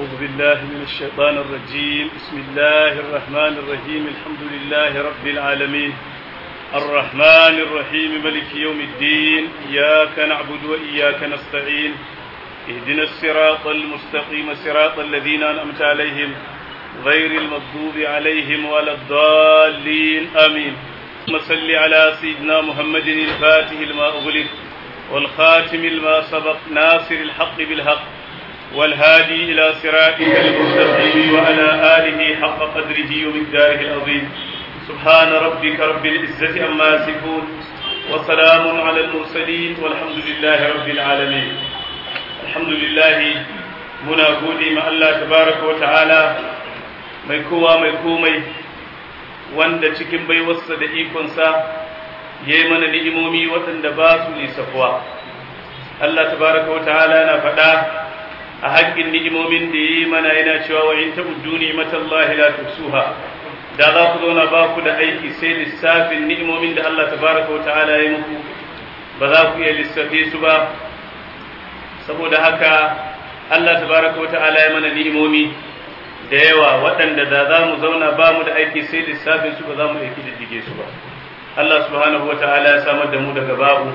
أعوذ بالله من الشيطان الرجيم بسم الله الرحمن الرحيم الحمد لله رب العالمين الرحمن الرحيم ملك يوم الدين إياك نعبد وإياك نستعين اهدنا الصراط المستقيم صراط الذين أنعمت عليهم غير المغضوب عليهم ولا الضالين آمين اللهم صل على سيدنا محمد الفاتح لما أغلق والخاتم لما سبق ناصر الحق بالحق والهادي إلى صراطك المستقيم وعلى آله حق قدره ومقداره العظيم سبحان ربك رب العزة عما يصفون وسلام على المرسلين والحمد لله رب العالمين الحمد لله muna gode ma Allah tabaraka wa ta'ala mai kowa mai komai wanda cikin baiwarsa da ikonsa ya yi mana ni'imomi waɗanda ba su nisafuwa Allah tabaraka wa ta'ala na faɗa a haƙƙin ni'imomin da ya yi mana yana cewa wa in ta'uddu ni'matallahi la tuhsuha da za ku zauna ba ku da aiki sai lissafin ni'imomin da Allah tabaraka wa ta'ala ya muku ba za ku iya lissafe su ba saboda haka Allah tabaraka wa ta'ala ya mana ni'imomi da yawa waɗanda da za mu zauna ba mu da aiki sai lissafin su ba za mu aiki diddige su ba Allah subhanahu wa ta'ala ya samar da mu daga babu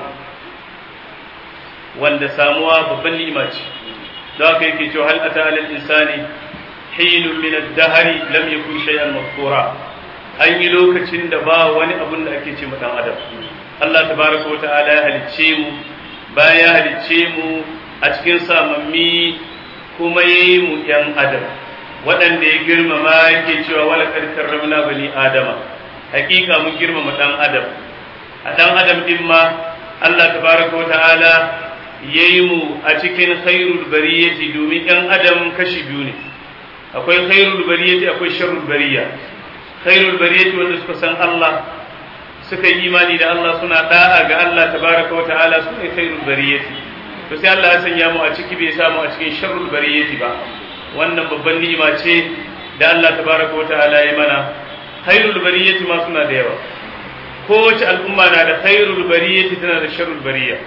wanda samuwa babban ni'ima ce da haka yake cewa hal ata alal insani hinun min ad-dahri lam yakun shay'an mazkura an yi lokacin da ba wani abun da ake ce dan adam Allah tabaraka wa ta'ala ya halicce mu bayan ya halicce mu a cikin samammi kuma yayi mu yan adam waɗanda ya girmama yake cewa wala karkar ramna bani adama hakika mun girmama dan adam a dan adam din ma Allah tabaraka wa ta'ala yayi mu a cikin khairul bariyati domin yan adam kashi biyu ne akwai khairul bariyati akwai sharrul bariya khairul bariyati wanda suka san Allah suka yi imani da Allah suna da'a ga Allah tabaraka wa ta'ala su ne khairul bariyati to sai Allah ya sanya mu a ciki bai samu a cikin sharrul bariyati ba wannan babban ni'ima ce da Allah tabaraka wa ta'ala ya mana khairul bariyati ma suna da yawa kowace al'umma na da khairul bariyati tana da sharrul bariya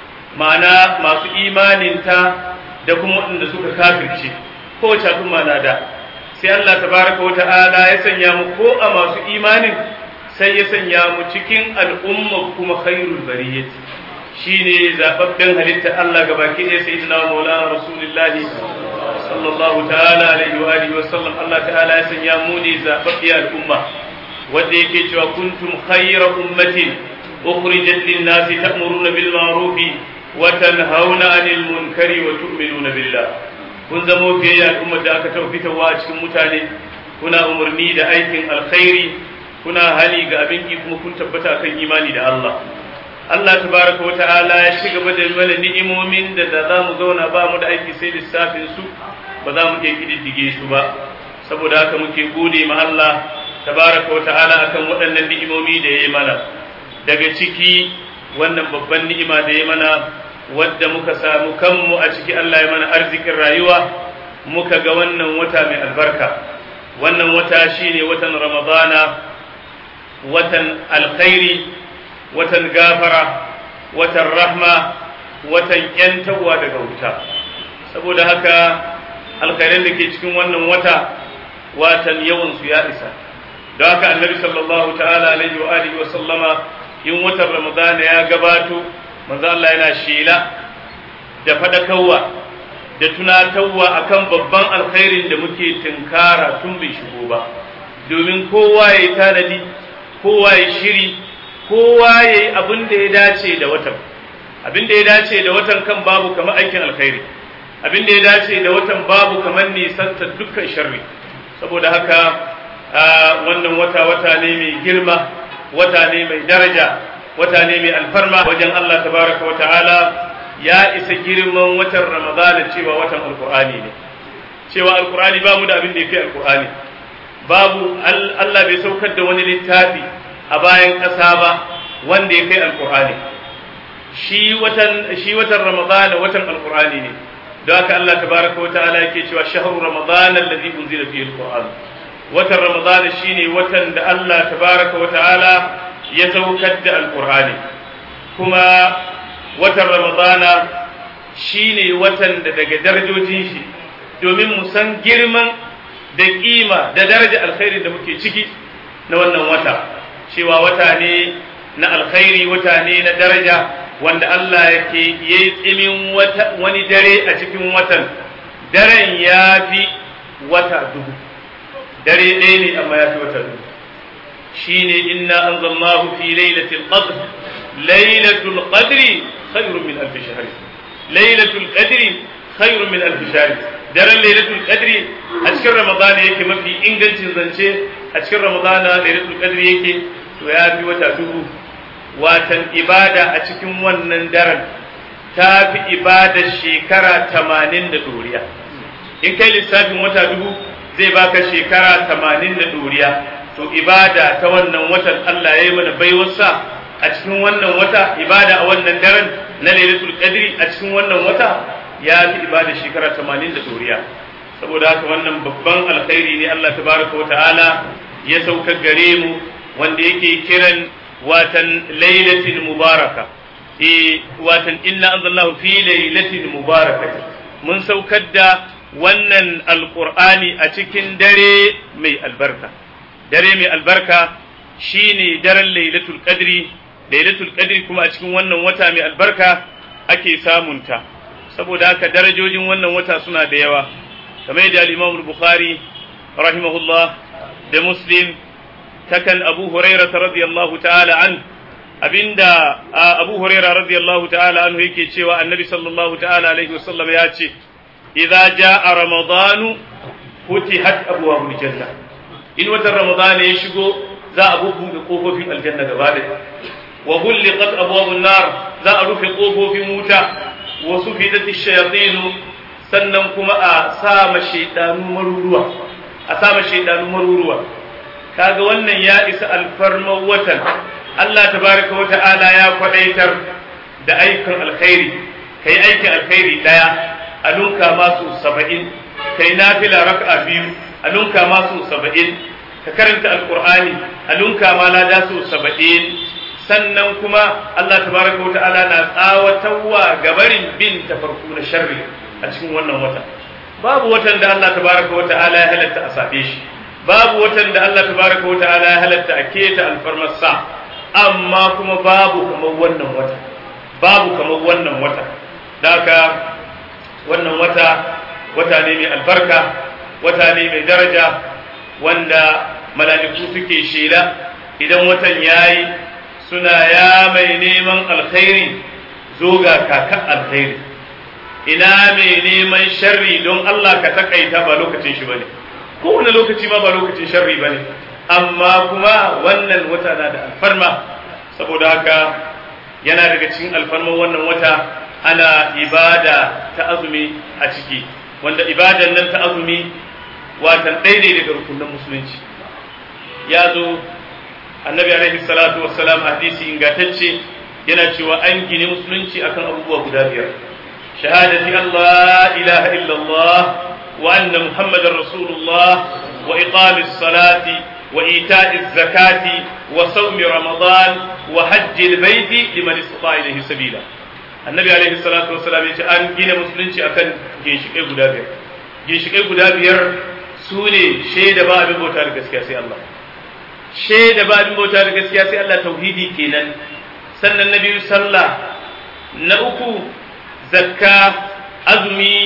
ma'ana masu imaninta da kuma waɗanda suka kafirce kowace al'umma na da sai Allah tabaraka wa ta'ala ya sanya mu ko a masu imanin sai ya sanya mu cikin al'umma kuma khairul bariyati shine zababben halitta Allah gabaki ɗaya sayyidina maulana rasulullahi sallallahu ta'ala alaihi wa alihi wa sallam Allah ta'ala ya sanya mu ne zababbiya al'umma wanda yake cewa kuntum khayra ummatin ukhrijat lin-nasi ta'muruna bil ma'rufi wa tanhauna 'anil munkari wa tu'minuna billah kun zamo fiye al'ummar da aka taɓa fitarwa a cikin mutane kuna umarni da aikin alkhairi kuna hali ga abin ki kuma kun tabbata kan imani da Allah Allah tabaraka wa ta'ala ya ci gaba da mana ni'imomin da da za mu zauna ba mu da aiki sai lissafin su ba za mu iya kididdige su ba saboda haka muke gode ma Allah tabaraka wa ta'ala akan waɗannan ni'imomi da ya yi mana daga ciki wannan babban ni'ima da ya mana wadda muka samu kanmu a ciki Allah ya mana arzikin rayuwa muka ga wannan wata mai albarka wannan wata shine watan ramadana watan alkhairi watan gafara watan rahma watan yantawa daga wuta saboda haka alkhairan da ke cikin wannan wata watan yawan su ya isa don haka annabi sallallahu ta'ala alaihi wa alihi wa sallama in watan ramadana ya gabato manzo Allah yana shela da fadakarwa da tunatarwa akan babban alkhairin da muke tinkara tun bai shigo ba domin kowa ya yi tanadi kowa ya shiri kowa ya yi abin da ya dace da watan abin da ya dace da watan kan babu kamar aikin alkhairi abin da ya dace da watan babu kamar nisanta dukkan sharri saboda haka wannan wata wata ne mai girma wata ne mai daraja wata ne mai alfarma wajen Allah tabaraka wa ta'ala ya isa girman watan ramadana cewa watan alkur'ani ne cewa alkur'ani ba mu da abin da ya fi alkur'ani babu Allah bai saukar da wani littafi a bayan ƙasa ba wanda ya kai alkur'ani shi watan shi watan ramadana watan alkur'ani ne don haka Allah tabaraka wa ta'ala yake cewa shahru ramadana alladhi unzila fihi alquran watan ramadana shine watan da Allah tabaraka wa ta'ala ya saukar da alkur'ani kuma watan ramadana shine watan da daga darajojin shi domin mu san girman da kima da daraja alkhairin da muke ciki na wannan wata cewa wata ne na alkhairi wata ne na daraja wanda Allah yake yayi tsimin wani dare a cikin watan daren ya fi wata dubu dare ɗaya ne amma ya fi wata dubu shine inna anzalnahu fi lailatul qadr lailatul qadri khairun min alf shahr lailatul qadri khairun min alf shahr daren lailatul qadri a cikin ramadana yake mafi ingancin zance a cikin ramadana lailatul qadri yake to ya fi wata dubu watan ibada a cikin wannan daren ta fi ibadar shekara tamanin da ɗoriya in kai lissafin wata dubu zai baka shekara tamanin da ɗoriya to ibada ta wannan watan Allah ya yi mana baiwarsa a cikin wannan wata ibada a wannan daren na lailatul qadri a cikin wannan wata ya fi ibada shekara tamanin da ɗoriya saboda haka wannan babban alkhairi ne Allah tabaraka wa ta'ala ya saukar gare mu wanda yake kiran watan lailatin mubaraka e watan inna anzalnahu fi lailatin mubarakati mun saukar da wannan alqur'ani a cikin dare mai albarka dare mai albarka shine daren lailatul qadri lailatul qadri kuma a cikin wannan wata mai albarka ake samunta saboda haka darajojin wannan wata suna da yawa kamar yadda al-Imam al-Bukhari rahimahullah da Muslim takan Abu Hurairah radiyallahu ta'ala an abinda Abu Hurairah radiyallahu ta'ala anhu yake cewa Annabi sallallahu ta'ala alaihi wasallam ya ce idza jaa ramadanu futihat abwabul janna in watan ramadana ya shigo za a bubbuɗe kofofin aljanna gaba da wa hulliqat abwabun nar za a rufe kofofin wuta wa sufidat ash-shayatin sannan kuma a sa ma shaydanu maruruwa a sa ma shaydanu maruruwa kaga wannan ya isa alfarmar watan Allah tabaraka wa ta'ala ya kwadaitar da aikin alkhairi kai aikin alkhairi daya a lunka masu saba'in kai nafila raka'a biyu a lunka masu saba'in ka karanta alqur'ani a lunka ma lada su saba'in sannan kuma Allah tabaraka wa ta'ala na tsawatarwa gabarin bin tafarku na sharri a cikin wannan wata babu watan da Allah tabaraka wa ta'ala ya halatta a safe shi babu watan da Allah tabaraka wa ta'ala ya halatta a keta alfarmarsa amma kuma babu kamar wannan wata babu kamar wannan wata daka wannan wata wata ne mai albarka wata ne mai daraja wanda mala'iku suke shela idan watan yayi suna ya mai neman alkhairi zo ga kakan alkhairi ina mai neman sharri don Allah ka takaita ba lokacin shi bane kowane lokaci ma ba lokacin sharri ba ne amma kuma wannan wata na da alfarma saboda haka yana daga cikin alfarman wannan wata ana ibada ta azumi a ciki wanda ibadan nan ta azumi watan daidai daga rukunin musulunci ya zo annabi alaihi salatu wassalam hadisi ingantacce yana cewa an gine musulunci akan abubuwa guda biyar shahadati Allah ilaha illallah وأن محمد رسول الله وإقام الصلاة وإيتاء الزكاة وصوم رمضان وحج البيت لمن استطاع إليه سبيلا النبي عليه الصلاة والسلام يقول أن جينا مسلمين أكن جيشكي قدابير جيشكي قدابير سوني شيد باب بوتا لكسكيا سي الله شيد باب بوتا لكسكيا سي الله توحيدي كينا سنة النبي صلى الله نأكو زكاة أزمي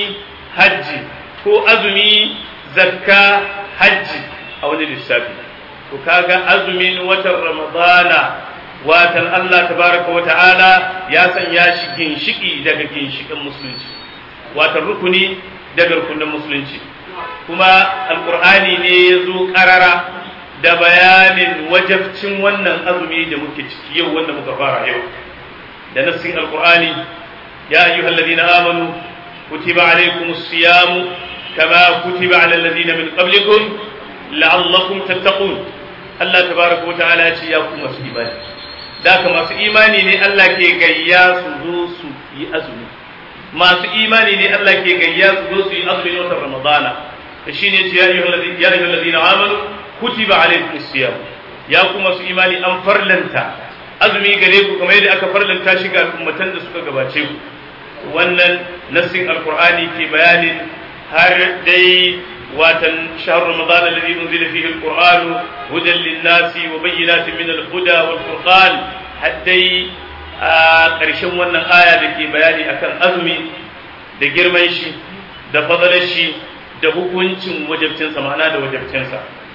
حجي ko azumi zakka hajji a wani lissafi to kaga azumin watan ramadana watan Allah tabaraka wa ta'ala ya sanya shi ginshiki daga ginshikin musulunci watan rukuni daga rukunin musulunci kuma alqur'ani ne ya zo karara da bayanin wajabcin wannan azumi da muke ciki yau wanda muka fara yau da nassin alqur'ani ya ayyuhallazina amanu kutiba alaykumus siyamu كما كتب على الذين من قبلكم لعلكم تتقون الله تبارك وتعالى يا كما su imani da ka masu imani ne Allah ke gayya su zo su yi azumi masu imani ne Allah ke gayya su zo su yi azumi watan Ramadana da shine ce ya ayyuhal ladina amanu kutiba alaykumus siyam ya kuma su imani an farlanta azumi gare ku kamar yadda aka farlanta shi ga ummatan da suka gabace ku wannan nassin alqur'ani ke bayanin har dai watan shahar ramadan alladhi unzila fihi alquran hudan lin-nasi wa bayyinatin min al-huda wal-furqan har dai a ƙarshen wannan aya da ke bayani akan azumi da girman shi da fadalar shi da hukuncin wajabcinsa ma'ana da wajabcinsa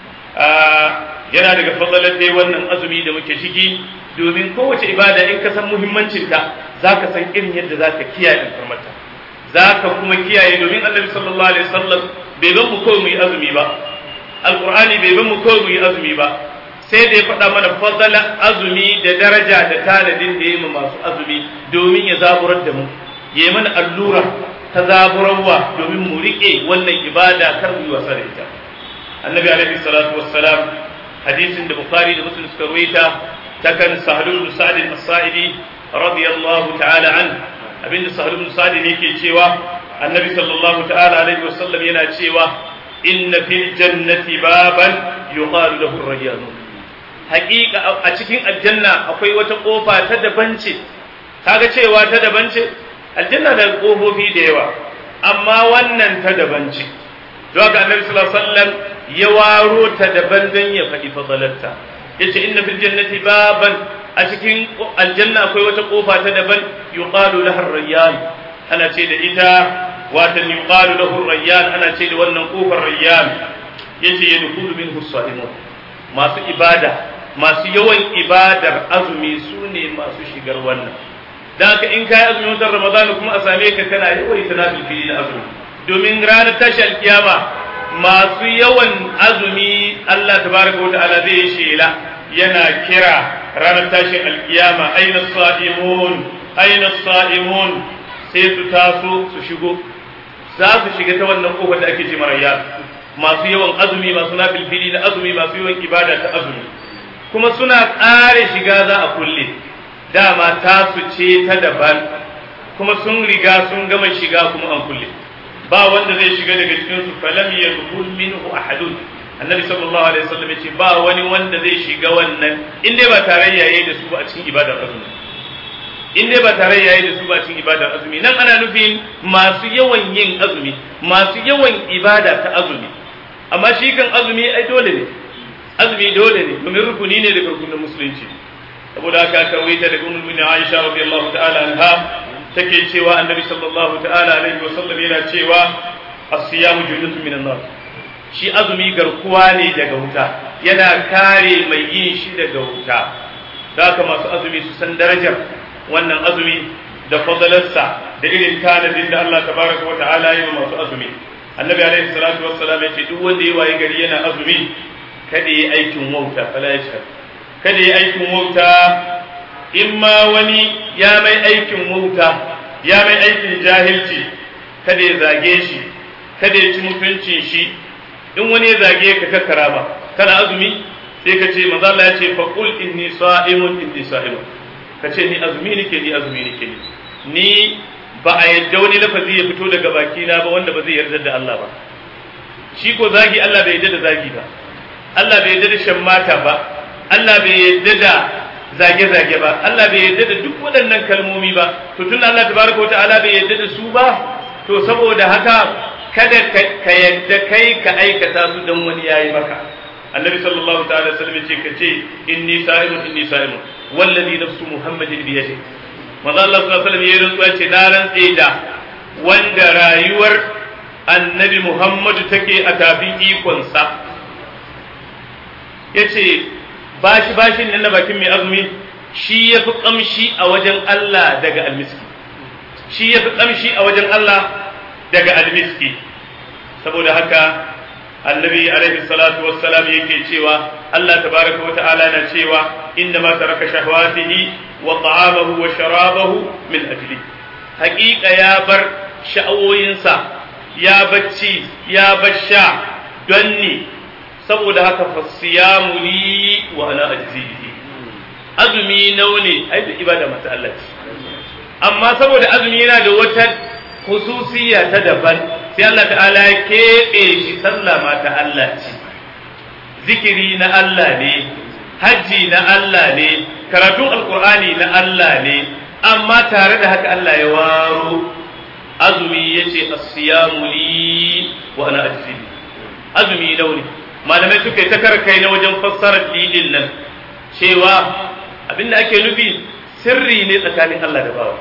yana daga fadalar dai wannan azumi da muke ciki domin kowace ibada in ka san muhimmancinta za ka san irin yadda za ka kiyaye alfarmarta za ka kuma kiyaye domin annabi sallallahu alaihi wasallam bai ban mu kawai mu yi azumi ba alqur'ani bai ban mu kawai mu yi azumi ba sai da ya faɗa mana fadala azumi da daraja da tanadin da ya yi masu azumi domin ya zaburar da mu ya yi mana allura ta zaburarwa domin mu riƙe wannan ibada kar mu yi wasa da ita annabi alaihi salatu wassalam hadisin da bukhari da muslim suka ruwaita ta kan sahlu bin sa'd as-sa'idi radiyallahu ta'ala an abinda sahlu bin sa'd ne yake cewa annabi sallallahu ta'ala alaihi wasallam yana cewa inna fil jannati baban yuqalu lahu ar-rayyan haqiqa a cikin aljanna akwai wata kofa ta daban ce kaga cewa ta daban ce aljanna da kofofi da yawa amma wannan ta daban ce don haka annabi sallallahu alaihi wasallam ya waro ta daban dan ya faɗi fadalarta yace inna fil jannati baban a cikin aljanna akwai wata kofa ta daban yuqalu laha ar-rayyan ana ce da ita watan yuqalu lahu ar-rayyan ana ce da wannan kofar rayyan yace yadkhulu minhu as-salimun masu ibada masu yawan ibadar azumi su ne masu shigar wannan da haka in kai azumin watan ramadan kuma a same ka kana yawan tanafil fili na azumi domin ranar tashi alkiyama masu yawan azumi Allah tabaraka wa ta'ala zai shela yana kira ranar tashin alkiyama aina sa'imun aina sa'imun sai su taso su shigo za su shiga ta wannan kofar da ake ce marayya masu yawan azumi masu nafilfili na azumi masu yawan ibada ta azumi kuma suna ƙare shiga za a kulle dama tasu ce ta daban kuma sun riga sun gama shiga kuma an kulle ba wanda zai shiga daga cikin su falam yadkhul minhu ahadun annabi sallallahu alaihi wasallam yace ba wani wanda zai shiga wannan in dai ba tarayya yayi da su ba a cikin ibadar azumi in dai ba tarayya yayi da su ba a cikin ibadar azumi nan ana nufin masu yawan yin azumi masu yawan ibada ta azumi amma shi kan azumi ai dole ne azumi dole ne domin rukuni ne daga rukunin musulunci saboda haka aka waita daga ummul mu'minin Aisha radiyallahu ta'ala anha take cewa annabi sallallahu ta'ala alaihi wa sallam yana cewa as-siyamu junnatun minan nar shi azumi garkuwa ne daga wuta yana kare mai yin shi daga wuta haka masu azumi su san darajar wannan azumi da fadalarsa da irin tanadin da Allah tabaraka wa ta'ala yi wa masu azumi annabi alaihi salatu wassalam ya ce duk wanda ya waye gari yana azumi kada yi aikin wauta fala ya kada yi aikin wauta in ma wani ya mai aikin wauta ya mai aikin jahilci kada ya zage shi kada ya ci mutuncin shi in wani ya zage ka kakkara ba kana azumi sai ka ce manzo Allah ya ce fa qul inni sa'imun inni sa'imun ka ce ni azumi nake ni azumi nake ni ni ba a yadda wani lafazi ya fito daga baki na ba wanda ba zai yarda da Allah ba shi ko zagi Allah bai yarda da zagi ba Allah bai yarda da shan mata ba Allah bai yarda da zage-zage ba Allah bai yarda da duk waɗannan kalmomi ba to tun Allah tabaraka wa ta'ala bai yarda da su ba to saboda haka kada ka yadda kai ka aikata su dan wani yayi maka annabi sallallahu ta'ala sallam ce ka ce inni sa'imun inni sa'imun wallazi nafsu muhammadin bi yadi manzo Allah sallallahu alaihi wasallam ya rantsuwa ce na rantse da wanda rayuwar annabi Muhammadu take a tafin ikonsa yace bashi bashin nan na bakin mai azumi shi yafi kamshi a wajen Allah daga almiski shi yafi kamshi a wajen Allah daga almiski saboda haka annabi alaihi salatu wassalam yake cewa Allah tabaraka wa ta'ala na cewa inna ma taraka shahwatihi wa ta'amahu wa sharabahu min ajli haqiqa ya bar sha'awoyinsa ya bacci ya basha don ni saboda haka fasiyamu li wa ana ajzihi azumi naune ai da ibada mata Allah ce amma saboda azumi yana da wata khususiyya ta daban sai Allah ta'ala ya keɓe shi sallah ma ta Allah ce zikiri na Allah ne hajji na Allah ne karatun alkur'ani na Allah ne amma tare da haka Allah ya waro azumi yace as-siyamu li wa ana ajzi azumi launi malamai suka yi ta karkai na wajen fassarar lidin nan cewa abinda ake nufi sirri ne tsakanin Allah da bawa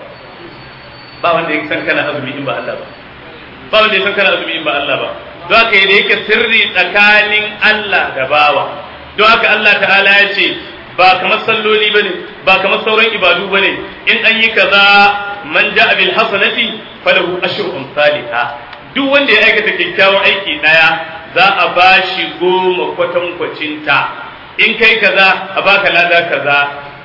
ba wanda ya san kana azumi in ba Allah ba ba wanda ya san kana azumi in ba Allah ba don haka da yake sirri tsakanin Allah da bawa don haka Allah ta'ala ya ce ba kamar salloli bane ba kamar sauran ibadu bane in an yi kaza man ja'a bil hasanati falahu ashru amsalha duk wanda ya aikata kyakkyawan aiki daya za a bashi goma kwatankwacinta in kai kaza a baka lada kaza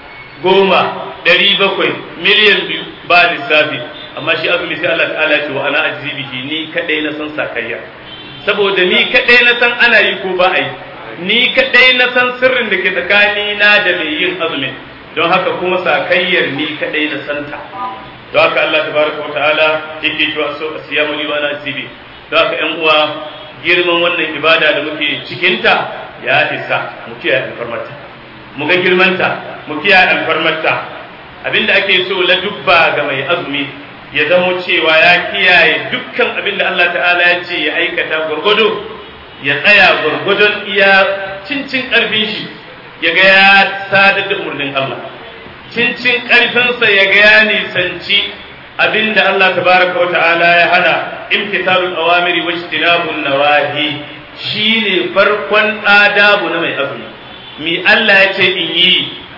goma ɗari bakwai miliyan biyu ba lissafi amma shi azumi sai Allah ta'ala ce wa ana ajizi bihi ni kadai na san sakayya saboda ni kadai na san ana yi ko ba a yi ni kadai na san sirrin da ke tsakani na da mai yin azumin don haka kuma sakayyar ni kadai na santa don haka Allah tabaraka wa ta'ala yake cewa so asiyamu li wa ana ajizi don haka ƴan uwa girman wannan ibada da muke cikinta ya isa mu kiyaye alfarmarta mu ga girmanta mu kiyaye alfarmarta abinda ake so la dubba ga mai azumi ya zamo cewa ya kiyaye dukkan abinda Allah ta'ala ya ce ya aikata gurgudu ya tsaya gurgudun iya cincin karfin shi ya ga ya sadar da umarnin Allah cincin karfinsa ya ga ya nisanci abinda Allah tabaraka wa ta'ala ya hana imtithalul awamiri wa ijtinabun nawahi shine farkon adabu na mai azumi mi Allah ya ce in yi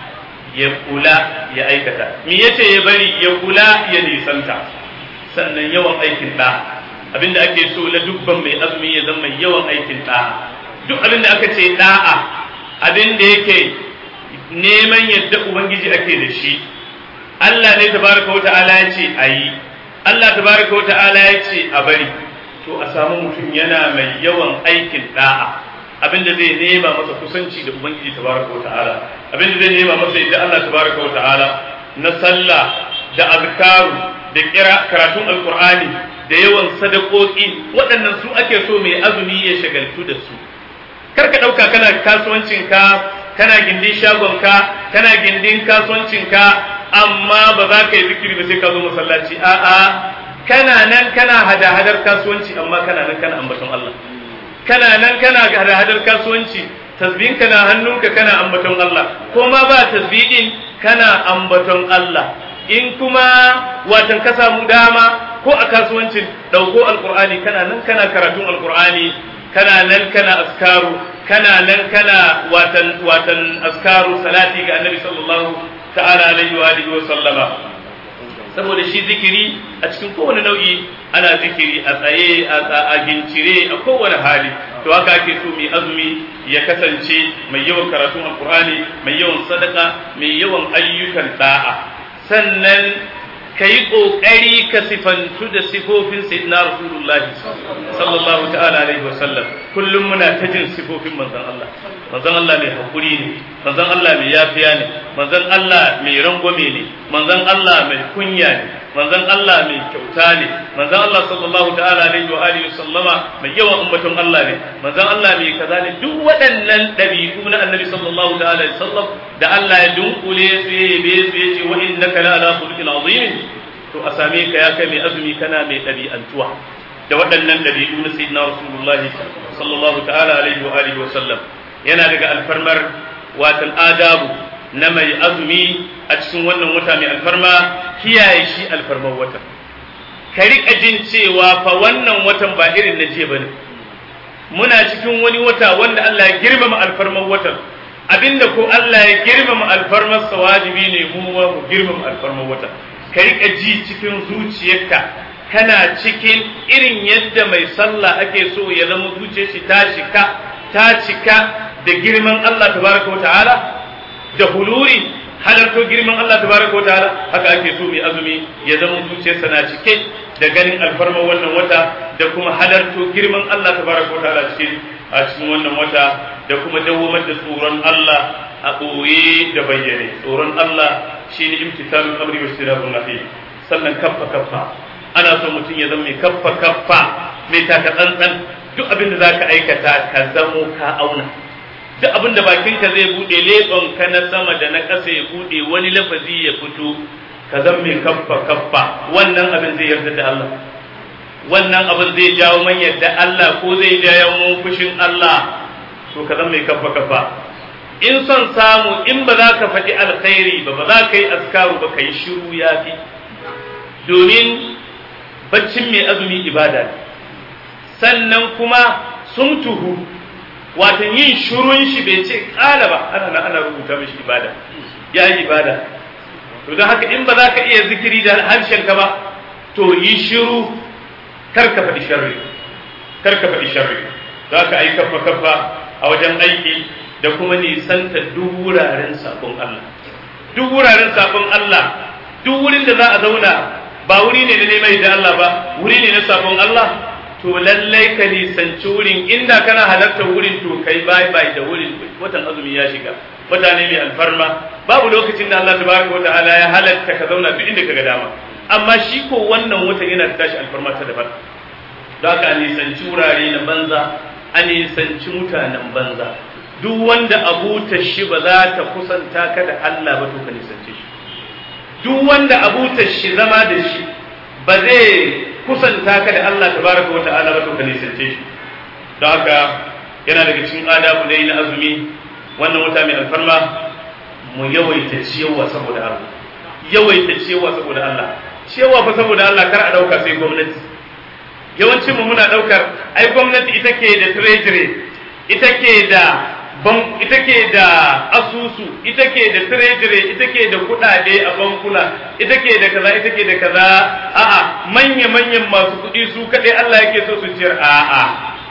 ya kula ya aikata mi ya ce ya bari ya kula ya nisanta sannan yawan aikin da abinda ake so la dubban mai azumi ya zama mai yawan aikin da duk abinda aka ce da'a abinda yake neman yadda ubangiji ake da shi Allah ne tabaraka wata'ala ya ce a yi Allah tabaraka wata'ala ya ce a bari to a samu mutum yana mai yawan aikin da'a abinda zai nema masa kusanci da ubangiji tabaraka wata'ala abinda zai nema masa yadda Allah tabaraka wata'ala na sallah da azkaru da kira karatun alqur'ani da yawan sadakoki waɗannan su ake so mai azumi ya shagaltu da su kar ka ɗauka kana kasuwancinka kana gindin shagonka kana gindin kasuwancinka amma ba za ka yi zikiri ba sai ka zo masallaci a'a kana nan kana hada-hadar kasuwanci amma kana nan kana ambaton Allah kana nan kana hada-hadar kasuwanci tasbihin kana hannunka kana ambaton Allah ko ma ba tasbihin kana ambaton Allah in kuma watan ka samu dama ko a kasuwancin dauko alqur'ani kana nan kana karatun alqur'ani kana nan kana askaru kana nan kana watan watan askaru salati ga annabi sallallahu ta'ala alaihi wa alihi wa sallama saboda shi zikiri a cikin kowane nau'i ana zikiri a tsaye a gincire a kowane hali to haka ake so mai azumi ya kasance mai yawan karatun alkur'ani mai yawan sadaka mai yawan ayyukan da'a sannan ka yi ƙoƙari ka sifantu da sifofin sayyidina rasulullahi sallallahu ta'ala alaihi wasallam kullum muna ta jin sifofin manzon Allah manzon Allah mai hakuri ne manzon Allah mai yafiya ne manzon Allah mai rangwame ne manzon Allah mai kunya ne manzon Allah mai kyauta ne manzon Allah sallallahu ta'ala alaihi wa alihi sallama mai yawan ummatun Allah ne manzon Allah mai kaza ne duk waɗannan ɗabi'u na annabi sallallahu ta'ala alaihi sallam da Allah ya dunkule su ya yabe su ya ce wa innaka la ala khuluqin azim to a same ka ya kai mai azumi kana mai ɗabi'antuwa da waɗannan ɗabi'u na sayyidina rasulullahi sallallahu ta'ala alaihi wa alihi wa sallam yana daga alfarmar watan adabu na mai azumi a cikin wannan wata mai alfarma kiyaye shi alfarmar watan ka riƙa jin cewa fa wannan watan ba irin na jiya bane muna cikin wani wata wanda Allah ya girmama alfarmar watan abinda ko Allah ya girmama alfarmar sa wajibi ne mu ma mu girmama alfarmar watan ka riƙa ji cikin zuciyarka kana cikin irin yadda mai sallah ake so ya zama zuciyar shi ta cika ta cika da girman Allah tabaraka wa ta'ala da huluri halarto girman Allah tabaraka wa ta'ala haka ake so mai azumi ya zama zuciyarsa na cike da ganin alfarma wannan wata da kuma halarto girman Allah tabaraka wa ta'ala cikin a cikin wannan wata da kuma dawwamar da tsoron Allah a ɓoye da bayyane tsoron Allah shine imtisalul amri wa istinabun nahi sannan kaffa kaffa ana so mutum ya zama mai kaffa kaffa mai taka tsantsan duk abin da zaka aikata ka zamo ka auna duk abin da bakinka zai bude leɓon ka na sama da na ƙasa ya bude wani lafazi ya fito ka zan mai kaffa kaffa wannan abin zai yarda da Allah wannan abin zai jawo man yadda Allah ko zai jawo fushin Allah to ka zama mai kafa kafa in son samu in ba za ka faɗi alkhairi ba ba za ka yi askaru ba ka yi shiru ya fi domin baccin mai azumi ibada sannan kuma sun tuhu watan yin shirun shi bai ce ƙala ba ana na ana rubuta mishi ibada ya yi ibada to don haka in ba za ka iya zikiri da harshenka ba to yi shiru kar ka faɗi sharri kar ka faɗi sharri za ka yi kafa kafa a wajen aiki da kuma nisanta duk wuraren sabon Allah duk wuraren sabon Allah duk wurin da za a zauna ba wuri ne na neman da Allah ba wuri ne na sabon Allah to lallai ka nisanci wurin inda kana halartar wurin to kai bai bai da wurin watan azumi ya shiga wata ne mai alfarma babu lokacin da Allah tabaraka wata'ala ya halatta ka zauna duk inda kaga dama amma shi ko wannan watan yana da tashi alfarma ta daban za ka nisanci wurare na banza a nisanci mutanen banza duk wanda abutar shi ba za ta kusanta ka da Allah ba to ka nisance shi duk wanda abutar shi zama da shi ba zai kusanta ka da Allah tabaraka wata'ala ba to ka nisance shi don haka yana daga cikin adabu dai na azumi wannan wata mai alfarma mu yawaita ciyawa saboda Allah yawaita ciyawa saboda Allah ciyawa fa saboda Allah kar a dauka sai gwamnati yawancin mu muna daukar ai gwamnati ita ke da treasury ita ke da ban ita ke da asusu ita ke da treasury ita ke da kudade a bankuna ita ke da kaza ita ke da kaza a'a manya manyan masu kudi su kadai Allah yake so su ciyar a'a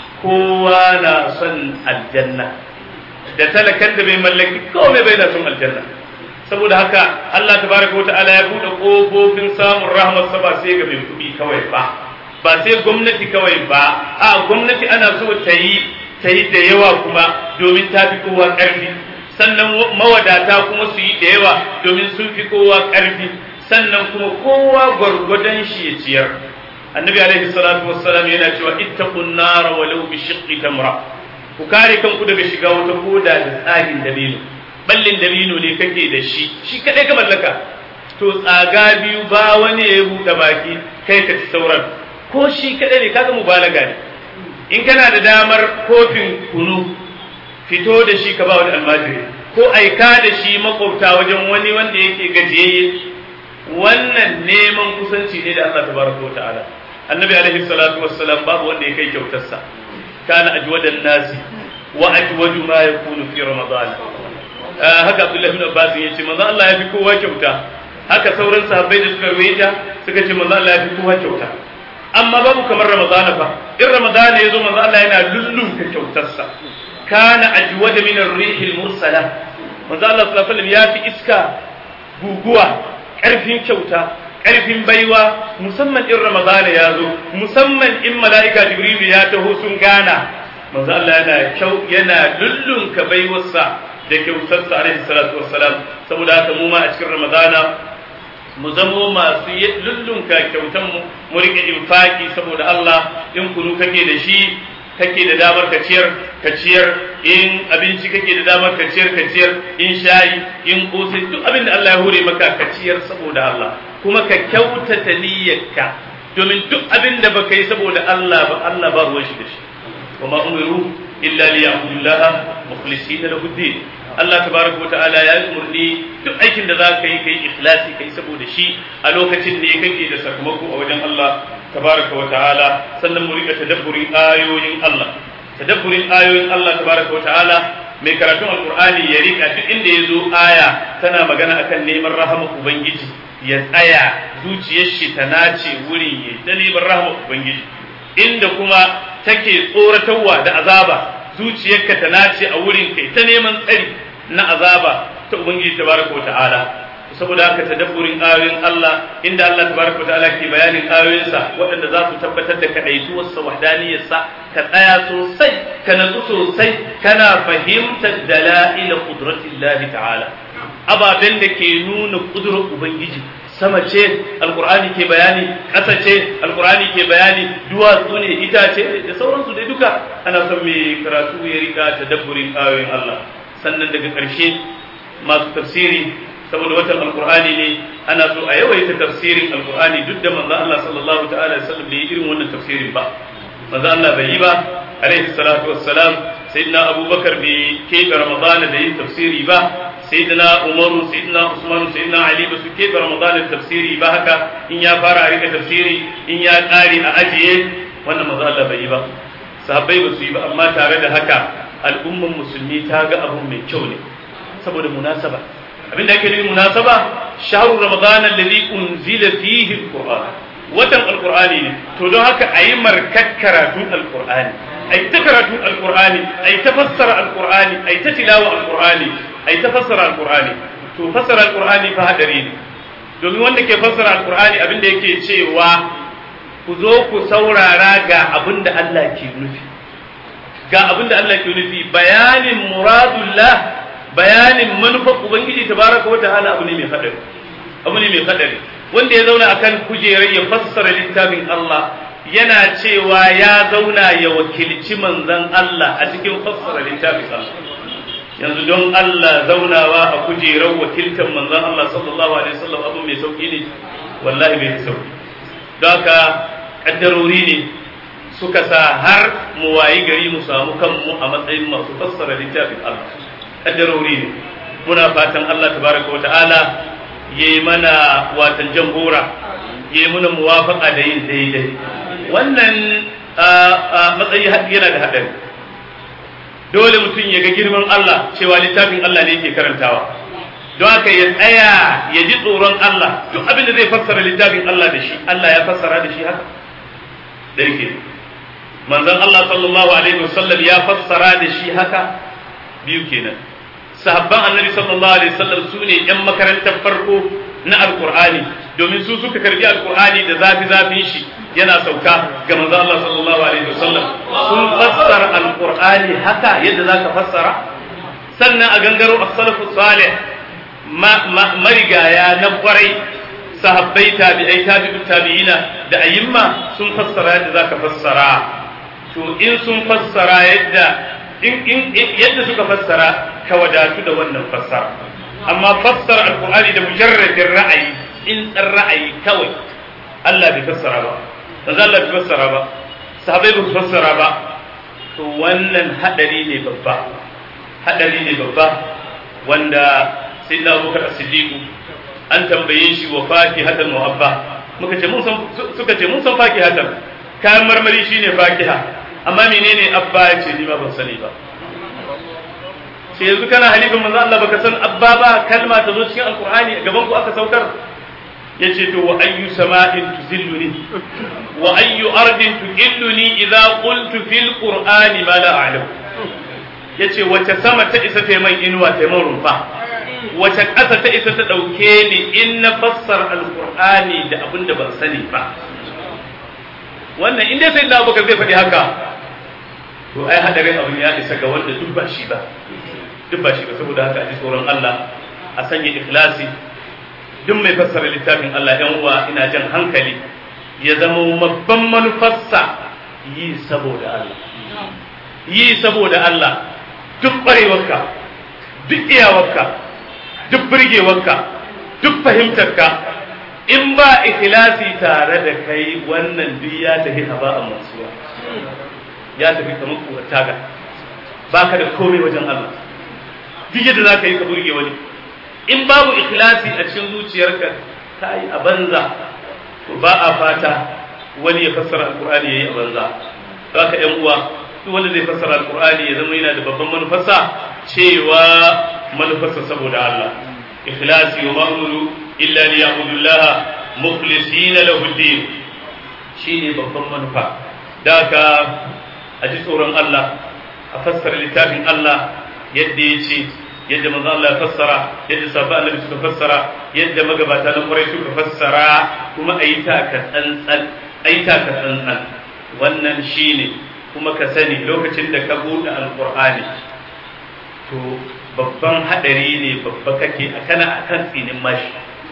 kowa na son aljanna da talakan da bai mallaki komai bai na son aljanna saboda haka Allah tabaraka wa ta'ala ya bude kofofin samun rahmar sa ba sai ga mai kudi kawai ba ba sai gwamnati kawai ba a gwamnati ana so ta yi ta yi da yawa kuma domin ta fi kowa ƙarfi sannan mawadata kuma su yi da yawa domin sun fi kowa ƙarfi sannan kuma kowa gwargwadon shi ya ciyar annabi alaihi salatu wassalam yana cewa ittaqun nar walau bi shiqqi tamra ku kare kanku daga shiga wata koda da tsagin dabino ballin dabino ne kake da shi shi kadai ka mallaka to tsaga biyu ba wani ya buɗe baki kai ka ci sauran ko shi kadai ne kaga mubalaga ne in kana da damar kofin kunu fito da shi ka ba wani almajiri ko aika da shi makwabta wajen wani wanda yake gajiyayye wannan neman kusanci ne da Allah tabaraka wa ta'ala annabi alaihi salatu wassalam babu wanda ya kai kyautarsa kana ajwadan nasi wa ajwadu ma yakunu fi ramadan haka abdullahi ibn abbas ya ce manzo Allah ya fi kowa kyauta haka sauran sahabbai da suka ruwaita suka ce manzo Allah ya fi kowa kyauta amma babu kamar ramadan fa in ramadan ya zo manzo Allah yana lullunka kyautarsa kana ajwada min ar-rih al-mursala manzo Allah sallallahu alaihi wasallam ya fi iska guguwa karfin kyauta ƙarfin baiwa musamman in Ramadana ya zo musamman in mala'ika Jibrilu ya taho sun gana manzo Allah yana kyau yana lullunka baiwarsa da kyautarsa alaihi salatu wassalam saboda haka mu ma a cikin Ramadana mu zamo masu lullunka kyautan mu mu rike infaki saboda Allah in kunu kake da shi kake da damar ka ciyar ka ciyar in abinci kake da damar ka ciyar ka ciyar in shayi in kosai duk abin da Allah ya hore maka ka ciyar saboda Allah kuma ka kyautata niyyarka domin duk abin da baka yi saboda Allah ba Allah ba ruwan shi da shi wa ma umiru illa li ya'budullaha mukhlisina lahu din Allah tabaraka wa ta'ala ya umurni duk aikin da zaka yi kai ikhlasi kai saboda shi a lokacin ne kake da sakamako a wajen Allah tabaraka wa ta'ala sannan mu rika tadabburin ayoyin Allah tadabburin ayoyin Allah tabaraka wa ta'ala mai karatun alqur'ani ya rika duk inda yazo aya tana magana akan neman rahama ubangiji ya tsaya zuciyar shi ta nace wurin ya ta neman rahama ubangiji inda kuma take tsoratarwa da azaba zuciyarka ta nace a wurin kai ta neman tsari na azaba ta ubangiji tabaraka wa ta'ala saboda haka tadabburin ayoyin Allah inda Allah tabaraka wa ta'ala ke bayanin ayoyinsa waɗanda za su tabbatar da kadaituwarsa wahdaniyarsa ka tsaya sosai ka natsu sosai kana fahimtar dala'ila qudratillahi ta'ala ababen da ke nuna kudurar ubangiji sama ce alkur'ani ke bayani ƙasa ce alkur'ani ke bayani duwatsu ne itace da sauransu dai duka ana son mai karatu ya rika tadabburin ayoyin Allah sannan daga ƙarshe masu tafsiri saboda watan alkur'ani ne ana so a yawaita tafsirin alqur'ani duk da manzo Allah sallallahu ta'ala alaihi wasallam bai irin wannan tafsirin ba manzo Allah bai yi ba alaihi salatu wassalam sayyidina abubakar bai keɓe ramadana da yin tafsiri ba sayyidina umaru sayyidina usman sayyidina ali ba su keɓe ramadana da tafsiri ba haka in ya fara a rika tafsiri in ya ƙare a ajiye wannan manzo Allah bai yi ba sahabbai ba su yi ba amma tare da haka al'umman musulmi ta ga abu mai kyau ne saboda munasaba abin da ake nufi munasaba shahru ramadan alladhi unzila fihi alquran watan alqur'ani ne to don haka ayi markat karatun alqur'ani ai ta karatun alqur'ani ai ta fassara alqur'ani ai ta tilawa alqur'ani ai ta fassara alqur'ani to fassara alqur'ani fa hadari ne domin wanda ke fassara alqur'ani abin da yake cewa ku zo ku saurara ga abin da Allah ke nufi ga abin da Allah ke nufi bayanin muradullah bayanin manufar ubangiji tabaraka wa ta'ala abu ne mai hadari abu ne mai hadari wanda ya zauna akan kujerar ya fassara littafin Allah yana cewa ya zauna ya wakilci manzon Allah a cikin fassara littafin Allah yanzu don Allah zaunawa a kujerar wakiltar manzon Allah sallallahu alaihi wasallam abu mai sauki ne wallahi bai sauki don haka kaddarori ne suka sa har mu wayi gari mu samu kanmu a matsayin masu fassara littafin Allah kaddarori ne muna fatan Allah tabaraka wata'ala ya yi mana watan jambora ya yi mana muwafaka da yin daidai wannan matsayi yana da haɗari dole mutum ya ga girman Allah cewa littafin Allah ne yake karantawa don haka ya tsaya ya ji tsoron Allah duk abin da zai fassara littafin Allah da shi Allah ya fassara da shi haka da yake manzon Allah sallallahu alaihi wasallam ya fassara da shi haka biyu kenan sahabban annabi sallallahu alaihi wasallam su ne yan makarantar farko na alqur'ani domin su suka karbi alqur'ani da zafi zafin shi yana sauka ga manzon Allah sallallahu alaihi wasallam sun fassara alqur'ani haka yadda zaka fassara sannan a gangaro as-salafu salih marigaya na kwarai sahabbai tabi'ai tabi'u tabi'ina da ayyimma sun fassara yadda zaka fassara to in sun fassara yadda in yadda suka fassara ka wadatu da wannan fassara amma fassara alqur'ani da mujarradin ra'ayi in dan ra'ayi kawai Allah bai fassara ba manzo Allah bai fassara ba sahabbai bai fassara ba to wannan hadari ne babba hadari ne babba wanda sayyidina Abubakar As-Siddiq an tambaye shi wa fakihatan wa abba muka ce mun san suka ce mun san fakihatan kayan marmari shine fakiha amma menene abba ya ce ni ba ban sani ba sai yanzu kana halifin manzo Allah baka san abba ba kalma ta zo cikin alqur'ani gaban ku aka saukar yace to wa ayyu sama'in tuzilluni wa ayyu ardin tuqilluni idza qultu fil qur'ani ma la a'lam yace wace sama ta isa ta man inuwa ta man rumfa wace ƙasa ta isa ta ɗauke ni in na fassara alqur'ani da abin da ban sani ba wannan in dai sai da abubakar zai faɗi haka to ai hadarin abin ya isa ga wanda duk ba shi ba duk ba shi ba saboda haka a ji tsoron Allah a sanya ikhlasi duk mai fassara littafin Allah ɗan uwa ina jan hankali ya zama babban manufarsa yi saboda Allah yi saboda Allah duk ƙwarewarka duk iyawarka duk birgewarka duk fahimtarka in ba ikhlasi tare da kai wannan duk ya tafi haba a mansuwa ya tafi kamar kura taga baka da komai wajen Allah duk yadda za ka yi ka burge wani in babu ikhlasi a cikin zuciyarka ka yi a banza to ba a fata wani ya fassara alkur'ani ya yi a banza za ka yan uwa duk wanda zai fassara alkur'ani ya zama yana da babban manufarsa cewa manufarsa saboda Allah ikhlasi wa ma'muru illa liya'budullaha mukhlisina lahu din shine babban manufa da ka a ji tsoron Allah a fassara littafin Allah yadda ya ce yadda manzo Allah ya fassara yadda sahabba annabi suka fassara yadda magabata na kwarai suka fassara kuma ayi ta ka tsantsan ayi ta ka tsantsan wannan shine kuma ka sani lokacin da ka bude alqur'ani to babban hadari ne babba kake kana akan tsinin mashi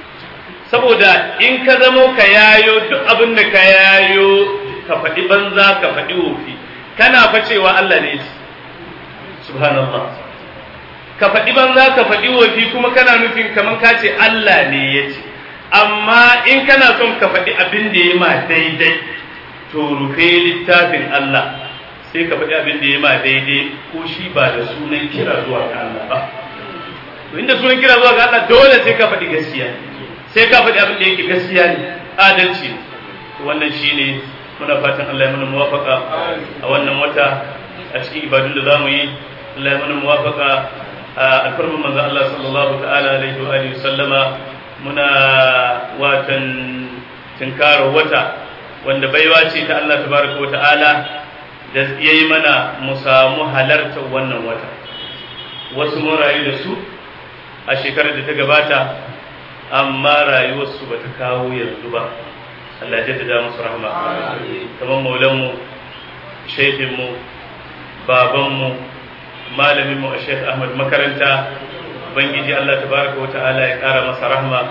saboda in ka zamo ka yayo duk abin da ka yayo ka faɗi banza ka faɗi wofi kana fa cewa Allah ne subhanallah ka faɗi banza ka faɗi wofi kuma kana nufin kamar ka ce Allah ne ya ce amma in kana son ka faɗi abin da ya ma daidai to rufe littafin Allah sai ka faɗi abin da ya ma daidai ko shi ba da sunan kira zuwa ga Allah ba to inda sunan kira zuwa ga Allah dole sai ka faɗi gaskiya sai ka faɗi abin da yake gaskiya ne adalci to wannan shine muna fatan Allah ya mana muwafaka a wannan wata a cikin ibadun da zamu yi Allah ya mana muwafaka a alfarman manzo Allah sallallahu ta'ala alaihi wa alihi sallama muna watan tinkara wata wanda baiwa ce ta Allah tabaraka wa ta'ala da yayi mana mu samu halartar wannan wata wasu mun rayu da su a shekarar da ta gabata amma rayuwarsu ba ta kawo yanzu ba Allah jaddada musu rahma kamar maulanmu shaifinmu babanmu malaminmu a shaikh ahmad makaranta ubangiji Allah tabaraka wata'ala ya kara masa rahma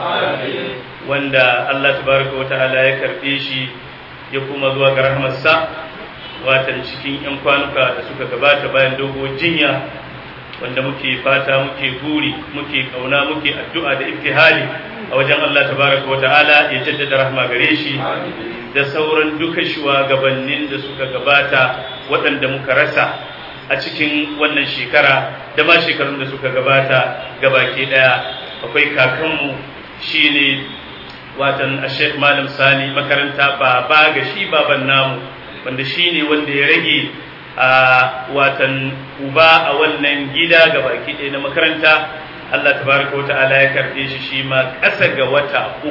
wanda Allah tabaraka wata'ala ya karbe shi ya kuma zuwa ga rahmarsa watan cikin yan kwanuka da suka gabata bayan dogo jinya wanda muke fata muke buri muke kauna muke addu'a da ibtihali a wajen Allah tabaraka wata'ala ya jaddada rahma gare shi da sauran duka shugabannin da suka gabata waɗanda muka rasa a cikin wannan shekara da ma shekarun da suka gabata gabaki ɗaya akwai kakanmu shine watan Sheikh Malam Sani makaranta baba ga shi baban namu wanda shine wanda ya rage a watan uba a wannan gida ga baki ɗaya na makaranta Allah tabaraka wa ta'ala ya karɓe shi shi ma ƙasa ga wata uku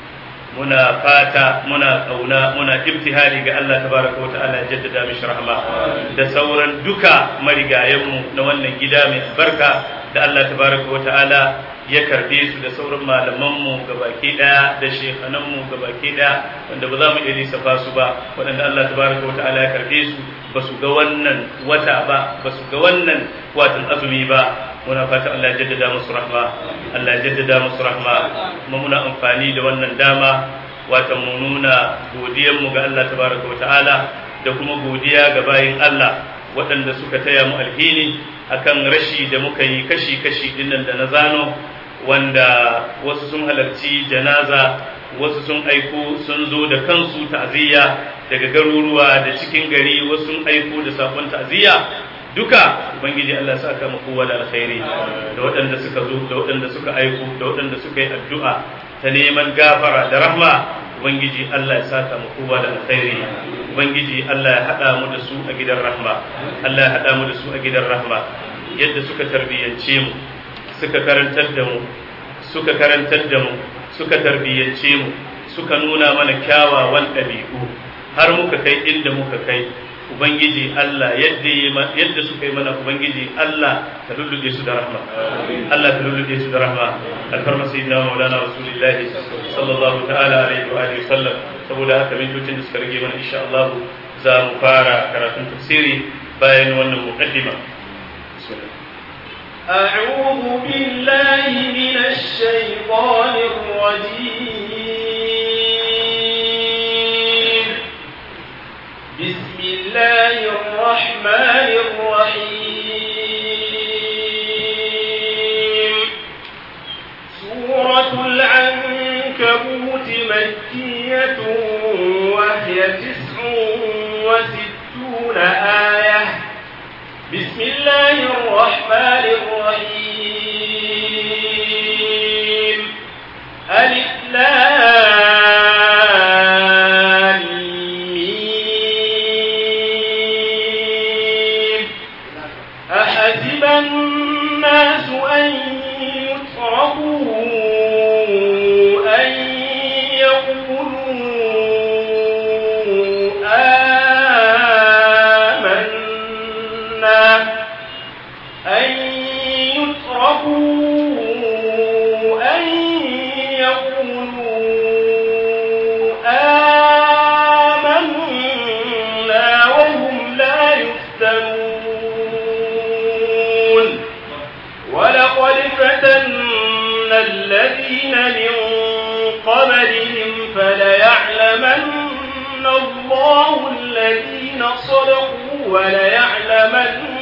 muna fata muna ƙauna muna ibtihali ga Allah tabaraka wa ta'ala ya jaddada mishi rahma da sauran duka marigayenmu na wannan gida mai albarka da Allah tabaraka wa ta'ala ya karbe su da sauran malamanmu gabaki daya da shekananmu gabaki daya wanda ba za mu iya lissafa su ba waɗanda Allah tabaraka wata'ala ya karbe su ba su ga wannan wata ba ba su ga wannan watan azumi ba muna fata Allah ya jaddada musu rahma Allah ya jaddada musu rahma kuma muna amfani da wannan dama watan mu nuna godiyar mu ga Allah tabaraka wata'ala da kuma godiya ga bayin Allah waɗanda suka taya mu alhini akan rashi da muka yi kashi-kashi dinnan da na zano wanda wasu sun halarci janaza wasu sun aiko sun zo da kansu ta'aziyya daga garuruwa da cikin gari wasu sun aiko da sakon ta'aziyya duka ubangiji Allah sa ka kowa da alkhairi da waɗanda suka zo da waɗanda suka aiko da waɗanda suka yi addu'a ta neman gafara da rahma ubangiji Allah ya saka mu kowa da alkhairi ubangiji Allah ya hada mu da su a gidan rahma Allah ya hada mu da su a gidan rahma yadda suka tarbiyyance mu suka karantar da mu suka karantar da mu suka tarbiyyance mu suka nuna mana kyawawan ɗabi'u har muka kai inda muka kai ubangiji Allah yadda yadda suka yi mana ubangiji Allah ta lulluɗe su da rahma Allah ta lulluɗe su da rahma alfarma sayyidina maulana rasulullahi sallallahu ta'ala alaihi wa alihi sallam saboda haka mintocin da suka rage mana insha Allah za mu fara karatun tafsiri bayan wannan muqaddima أعوذ بالله من الشيطان الرجيم بسم الله الرحمن الرحيم سورة العنكبوت مكية وهي تسع وستون آية بسم الله الرحمن الرحيم ألف لام ميم أحسب الناس أن يتركوا أن يقولوا آمنا أن يتركوا أن يقولوا آمنا وهم لا يفتنون ولقد فتنا الذين من قبلهم فليعلمن الله الذين صدقوا وليعلمن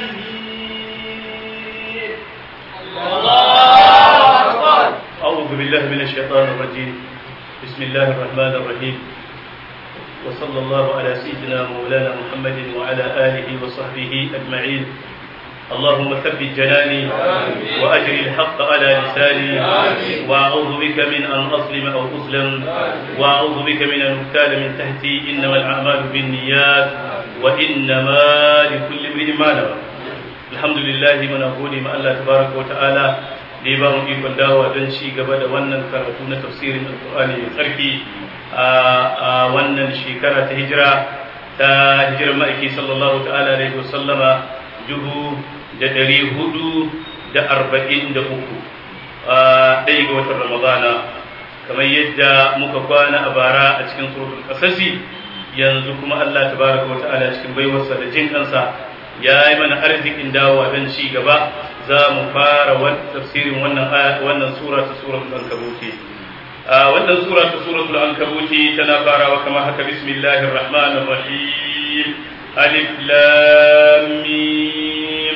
الكاذبين أعوذ بالله بالله من الشيطان الرجيم بسم الله الرحمن الرحيم وصلى الله على سيدنا مولانا محمد وعلى آله وصحبه أجمعين اللهم ثبت جناني وأجري الحق على لساني وأعوذ بك من أن أظلم أو أظلم وأعوذ بك من أن أغتال من تحتي إنما الأعمال بالنيات وإنما لكل امرئ ما نوى الحمد لله من أقول ما الله تبارك وتعالى da ya ba mu ikon dawowa don ci gaba da wannan karatu na tafsirin alkur'ani mai tsarki a wannan shekara ta hijira ta hijirar ma'aiki sallallahu ta'ala alaihi wasallama dubu da ɗari hudu da arba'in da uku a ɗaya ga watan ramadana kamar yadda muka kwana a bara a cikin suratul kasasi yanzu kuma Allah tabaraka wa ta'ala cikin baiwarsa da jin kansa ya yi mana arzikin dawowa don ci gaba za mu fara tafsirin wannan wannan sura ta suratul ankabuti wannan sura ta suratul ankabuti tana farawa kamar haka bismillahir rahmanir rahim alif lam mim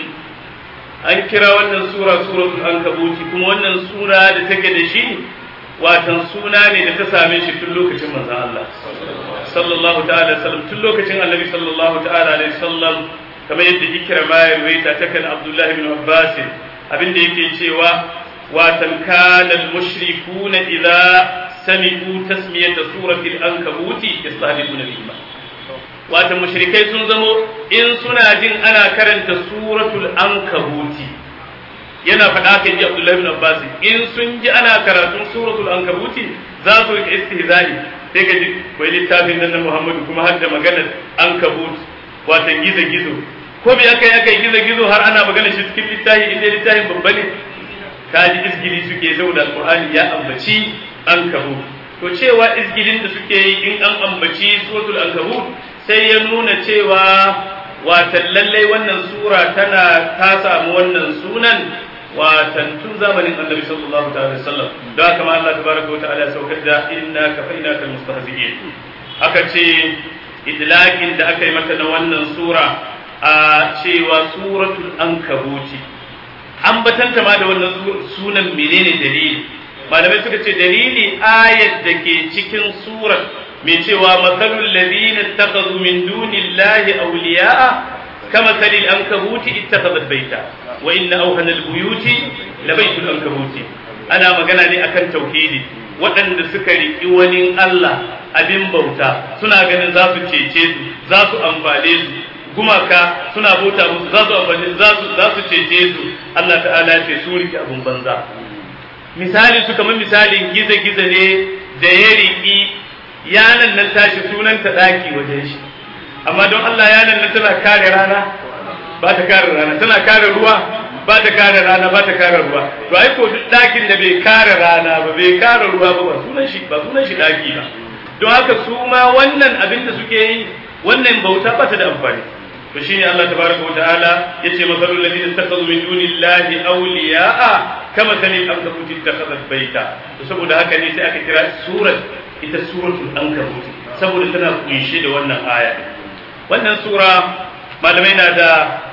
an kira wannan sura suratul ankabuti kuma wannan sura da take da shi watan suna ne da ta same shi tun lokacin manzon Allah sallallahu ta'ala sallam tun lokacin annabi sallallahu ta'ala alaihi sallam kamar yadda ikrama ya ruwaita ta kan abdullahi bin abbas abinda yake cewa watan kana al-mushrikuna idza sami'u tasmiyata suratil ankabuti yastahibuna al-iman watan mushrikai sun zamo in suna jin ana karanta suratul ankabuti yana faɗa kan ji abdullahi bin abbas in sun ji ana karatun suratul ankabuti za su rika istihza'i sai ka ji wai littafin nan na muhammadu kuma har da maganar ankabut watan gizo-gizo ko bai aka yi aka yi gizo-gizo har ana magana shi cikin littafi inda littafin babba ne ka ji izgili suke saboda alqur'ani ya ambaci ankabut to cewa izgilin da suke yi in an ambaci suratul ankabut sai ya nuna cewa watan lallai wannan sura tana ta samu wannan sunan watan tun zamanin annabi sallallahu ta'ala wasallam da haka ma Allah tabaraka wa ta'ala saukar da inna kafainaka almustahzi'in aka ce idlakin da aka yi mata na wannan sura a cewa suratul ankabuti an batanta ma da wannan sunan menene dalili malamai suka ce dalili ayat da ke cikin surar mai cewa matsalul ladina ittakhadhu min dunillahi awliya'a kama salil ankabuti ittakhadhat baita wa inna awhana albuyuti labaytul ankabuti ana magana ne akan tauhidi waɗanda suka riƙi wani Allah abin bauta suna ganin za su cece su za su amfane su gumaka suna bauta musu za su amfane za su za su cece su Allah ta'ala ya ce su riƙe abin banza misali su kamar misalin giza-giza ne da ya riƙi yanan nan tashi sunanta ɗaki wajen shi amma don Allah yanan nan tana kare rana ba ta kare rana tana kare ruwa ba ta kare rana ba ta kare ruwa to ai ko duk ɗakin da bai kare rana ba bai kare ruwa ba ba sunan shi ba sunan shi ɗaki ba don haka su ma wannan abin da suke yi wannan bauta ba ta da amfani to shine Allah tabaraka wa ta'ala yace masalul ladina ittakhadhu min dunillahi awliya'a kama sani ankabut ittakhadhat baita to saboda haka ne sai aka kira surat ita suratul ankabut saboda tana kunshe da wannan aya wannan sura malamai na da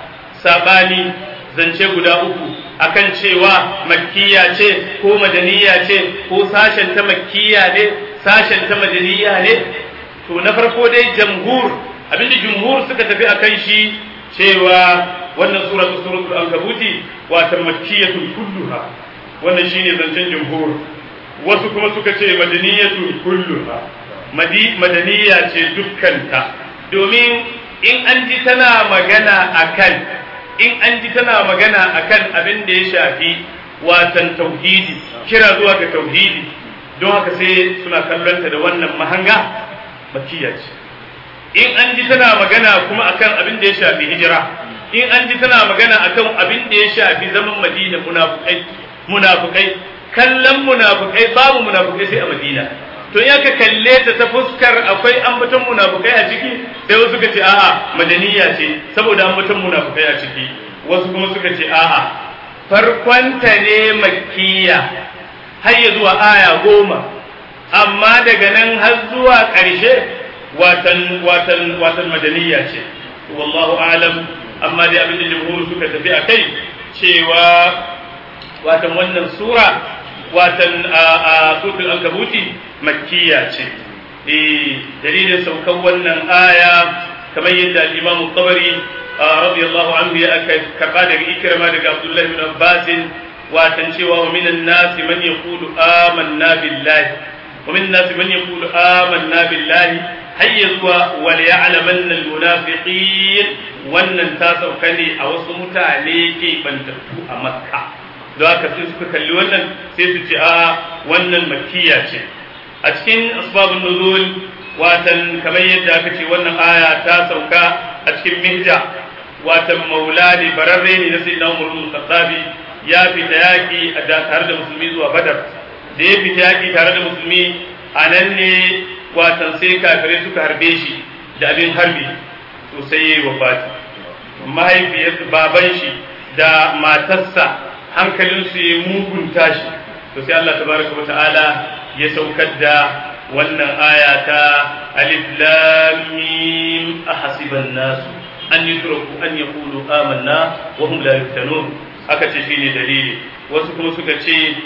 sabani zance guda uku akan cewa makkiya ce ko madaniya ce ko sashen ta makkiya ne sashen ta madaniya ne to na farko dai jamhur abinda jumhur suka tafi akan shi cewa wannan sura ta suratul ankabuti wata makkiyatul kulluha wannan shine zancen jumhur wasu kuma suka ce madaniyatul kulluha madaniya ce dukkanta domin in an ji tana magana akan in an ji tana magana akan abin da ya shafi watan tauhidi kira zuwa ga tauhidi don haka sai suna kallonta da wannan mahanga makkiya ce in an ji tana magana kuma akan abin da ya shafi hijira in an ji tana magana akan abin da ya shafi zaman madina munafukai munafukai kallon munafukai babu munafukai sai a madina to in aka kalle ta ta fuskar akwai ambaton munafukai a ciki sai wasu suka ce a'a madaniya ce saboda ambaton munafukai a ciki wasu kuma suka ce a'a farkonta ne makkiya har ya zuwa aya goma amma daga nan har zuwa ƙarshe watan watan watan madaniya ce wallahu alam amma dai abin da jumhur suka tafi a kai cewa watan wannan sura watan a suratul ankabuti makkiya ce eh dalilin saukan wannan aya kamar yadda al-imam tabari radiyallahu anhu ya karba daga ikrama daga abdullahi bin abbas watan cewa wa minan nasi man yaqulu amanna billahi wa minan nasi man yaqulu amanna billahi hayya zuwa wal ya'lamanna al-munafiqin wannan ta sauka ne a wasu mutane ke bantattu a makka don haka sai suka kalli wannan sai su ce a wannan makkiya ce a cikin asbabun nuzul watan kamar yadda aka ce wannan aya ta sauka a cikin mihja watan maulani bararre ne na sayyidina umar bin khattabi ya fita yaki tare da musulmi zuwa badar da ya fita yaki tare da musulmi a nan ne watan sai kafirai suka harbe shi da abin harbi to sai yayi wafati mahaifiyar baban shi da matarsa hankalinsu ya mugunta shi to sai Allah tabaraka wata'ala ya saukar da wannan aya ta alif lam mim ahasiban nasu an yutraku an yaqulu amanna wa hum la yuftanun aka ce shine dalili wasu kuma suka ce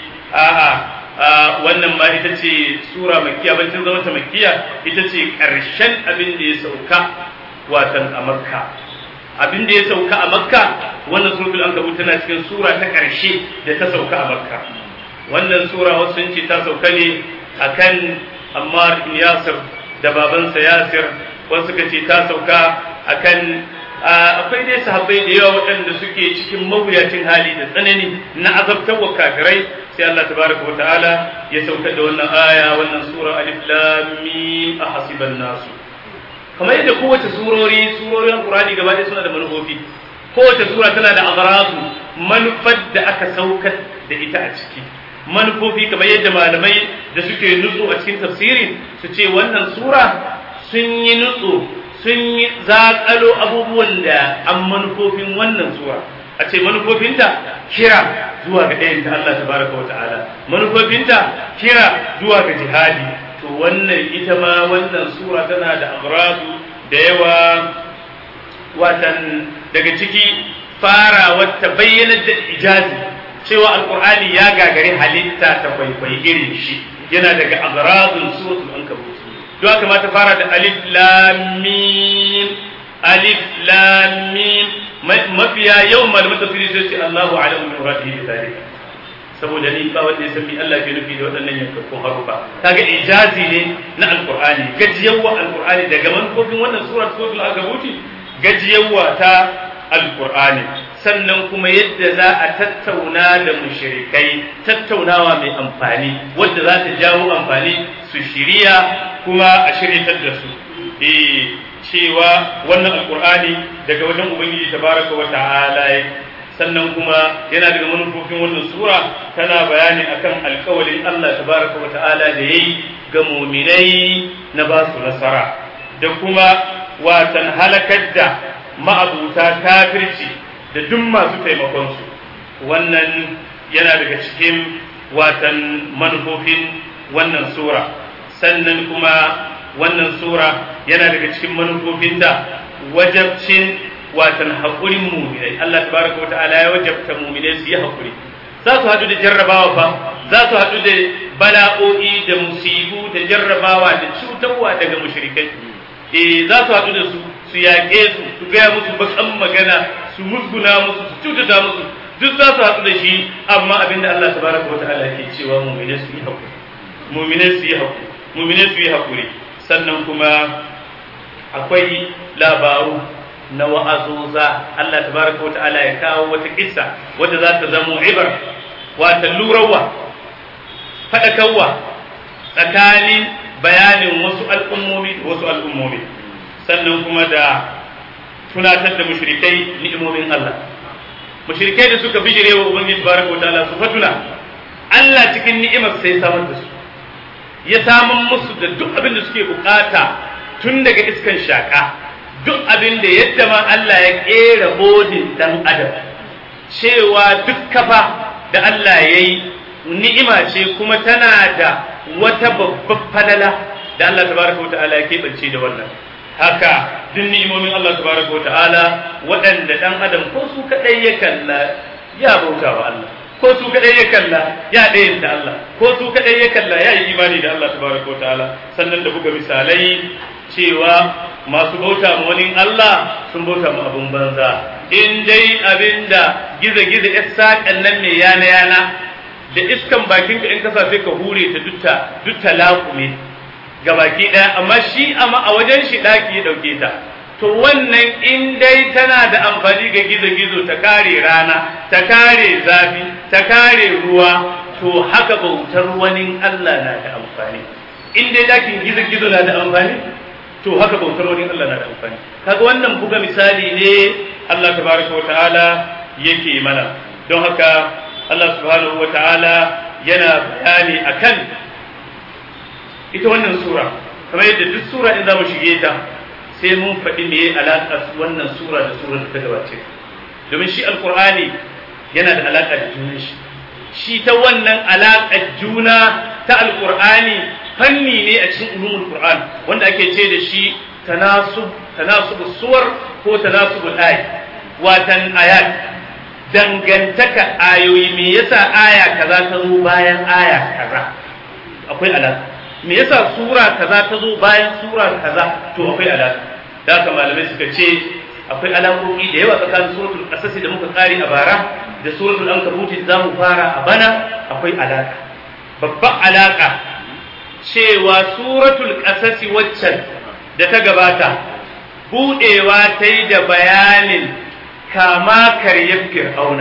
a'a wannan ma ita ce sura makkiya bancin zama ta makkiya ita ce karshen abin da ya sauka watan a makka abin da ya sauka a makka wannan suratul ankabut tana cikin sura ta ƙarshe da ta sauka a makka wannan sura wasu sun ce ta sauka ne akan ammar ibn yasir da babansa yasir wasu suka ce ta sauka akan akwai dai sahabbai da yawa waɗanda suke cikin mawuyacin hali da tsanani na azabtarwa kafirai sai Allah tabaraka wa ta'ala ya sauka da wannan aya wannan sura alif lam mim ahasiban nasu kamar yadda kowace surori surorin Qur'ani gaba ɗaya suna da manufofi kowace sura tana da aghradu manufar da aka saukar da ita a ciki manufofi kamar yadda malamai da suke nutsu a cikin tafsiri su ce wannan sura sun yi nutsu sun yi zaƙalo abubuwan da an manufofin wannan sura a ce manufofinta kira zuwa ga ɗayan ta Allah tabaraka wa ta'ala manufofinta kira zuwa ga jihadi to wannan ita ma wannan sura tana da agradu da yawa watan daga ciki fara wata bayyanar da ijazi cewa alkur'ani ya gagari halitta ta kwaikwayi irin shi yana daga agradun suratul ankabut don haka ma ta fara da alif lam mim alif lam mim mafiya yawan malaman tafsiri sai ce Allahu a'lamu min muradihi bi zalika saboda ni ba wanda ya san me Allah ke nufi da waɗannan yankakkun harufa kaga ijazi ne na alqur'ani gajiyawa alqur'ani daga manufofin wannan sura suratul agabuti gajiyawa ta alqur'ani sannan kuma yadda za a tattauna da mushrikai tattaunawa mai amfani wadda za ta jawo amfani su shiriya kuma a shiryatar da su eh cewa wannan alqur'ani daga wajen ubangiji tabaraka wa ta'ala sannan kuma yana daga manufofin wannan sura tana bayani akan alkawalin Allah tabaraka wa ta'ala da yayi ga muminai na ba su nasara da kuma watan halakar da ma'abuta kafirci da duk masu taimakon su wannan yana daga cikin watan manufofin wannan sura sannan kuma wannan sura yana daga cikin manufofin da wajabcin watan haƙurin muminai Allah tabaraka wata'ala ya wajabta muminai su yi haƙuri za su haɗu da jarrabawa fa za su haɗu da bala'o'i da musibu da jarrabawa da cutarwa daga mushrikai eh za su haɗu da su su yaƙe su su gaya musu bakan magana su musguna musu su cutata musu duk za su haɗu da shi amma abinda Allah tabaraka wata'ala ke cewa muminai su yi haƙuri muminai su yi haƙuri muminai su yi haƙuri sannan kuma akwai labaru na wa'azoza Allah tabaraka wa ta'ala ya kawo wata kissa wadda za ta zama ibar wata lurawa faɗakarwa tsakanin bayanin wasu al'ummomi da wasu al'ummomi sannan kuma da tunatar da mushrikai ni'imomin Allah mushrikai da suka bijire wa ubangiji tabaraka wa ta'ala su fatuna Allah cikin ni'imar sai samar da su ya saman musu da duk abin da suke bukata tun daga iskan shaka duk abin da yadda ma Allah ya kera bodin dan adam cewa duk kafa da Allah ya yi ni'ima ce kuma tana da wata babbar falala da Allah tabaraka wa ta'ala ya keɓance da wannan haka duk ni'imomin Allah tabaraka wa ta'ala waɗanda dan adam ko su kaɗai ya kalla ya bauta wa Allah ko su kadai ya kalla ya ɗayan ta Allah ko su kadai ya kalla ya yi imani da Allah tabaraka ta'ala sannan da buga misalai cewa masu bauta ma wani Allah sun bauta ma abun banza in dai abinda giza-giza ya saƙan nan mai yana-yana da iskan bakinka in ka sai ka hure ta dutta dutta laƙume ga baki ɗaya amma shi amma a wajen shi ɗaki ya ɗauke ta to wannan in dai tana da amfani ga gizo-gizo ta kare rana ta kare zafi ta kare ruwa to haka bautar wani Allah na da amfani in dai dakin gizo-gizo na da amfani to haka bautar wani Allah na da amfani kaga wannan buga misali ne Allah tabaraka wa ta'ala yake mana don haka Allah subhanahu wa ta'ala yana bayani akan ita wannan sura kamar yadda duk sura in za mu shige ta sai mun faɗi me alaƙa wannan sura da sura da ta gabace domin shi alƙur'ani yana da alaƙa da junan shi shi ta wannan alaƙar juna ta alƙur'ani fanni ne a cikin ulumul qur'an wanda ake ce da shi tanasub tanasub suwar ko tanasubul ayat watan ayat dangantaka ayoyi me yasa aya kaza ta zo bayan aya kaza akwai alaƙa me yasa sura kaza ta zo bayan sura kaza to akwai alaka da haka malamai suka ce akwai alaƙoƙi da yawa tsakanin suratul qasas da muka kare a bara da suratul ankabut da zamu fara a bana akwai alaka babban alaka cewa suratul qasas waccan da ta gabata budewa ta yi da bayanin kama karyar fir'auna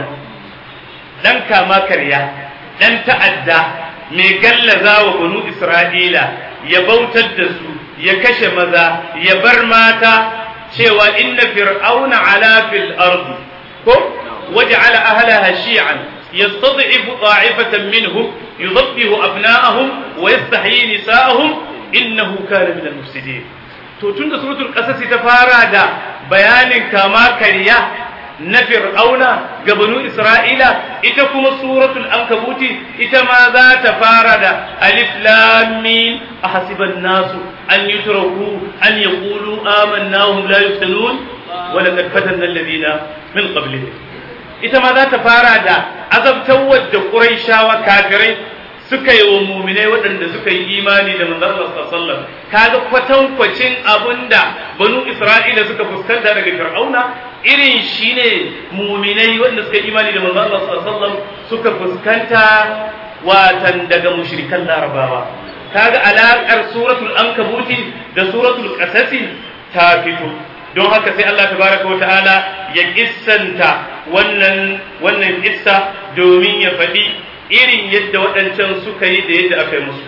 dan kama karya dan ta'adda mai gallaza wa banu Isra'ila ya bautar da su ya kashe maza ya bar mata cewa inna fir'auna ala fil ardi ko waj'ala ahlaha shi'an yastad'ifu ta'ifatan minhum yudabbihu abna'ahum wa yastahyi nisa'ahum innahu kana min al-mufsidin to tunda suratul qasas ta fara da bayanin kama kariya na fir'auna ga banu isra'ila ita kuma suratul ankabuti ita ma za ta fara da alif lam mim ahasiban nasu an yutraku an yaqulu amanna hum la yuftanun wa laqad fatanna alladhina min qablihim ita ma za ta fara da azabtawar da quraishawa kafirai suka yi wa muminai waɗanda suka yi imani da manzon Allah sallallahu alaihi wasallam kaga kwatankwacin abinda banu Isra'ila suka fuskanta daga Fir'auna irin shine muminai waɗanda suka yi imani da manzon Allah sallallahu alaihi wasallam suka fuskanta watan daga mushrikan Larabawa kaga alaƙar suratul ankabuti da suratul qasasi ta fito don haka sai Allah tabaraka wata'ala ya kissanta wannan wannan kissa domin ya faɗi irin yadda waɗancan suka yi da yadda aka yi musu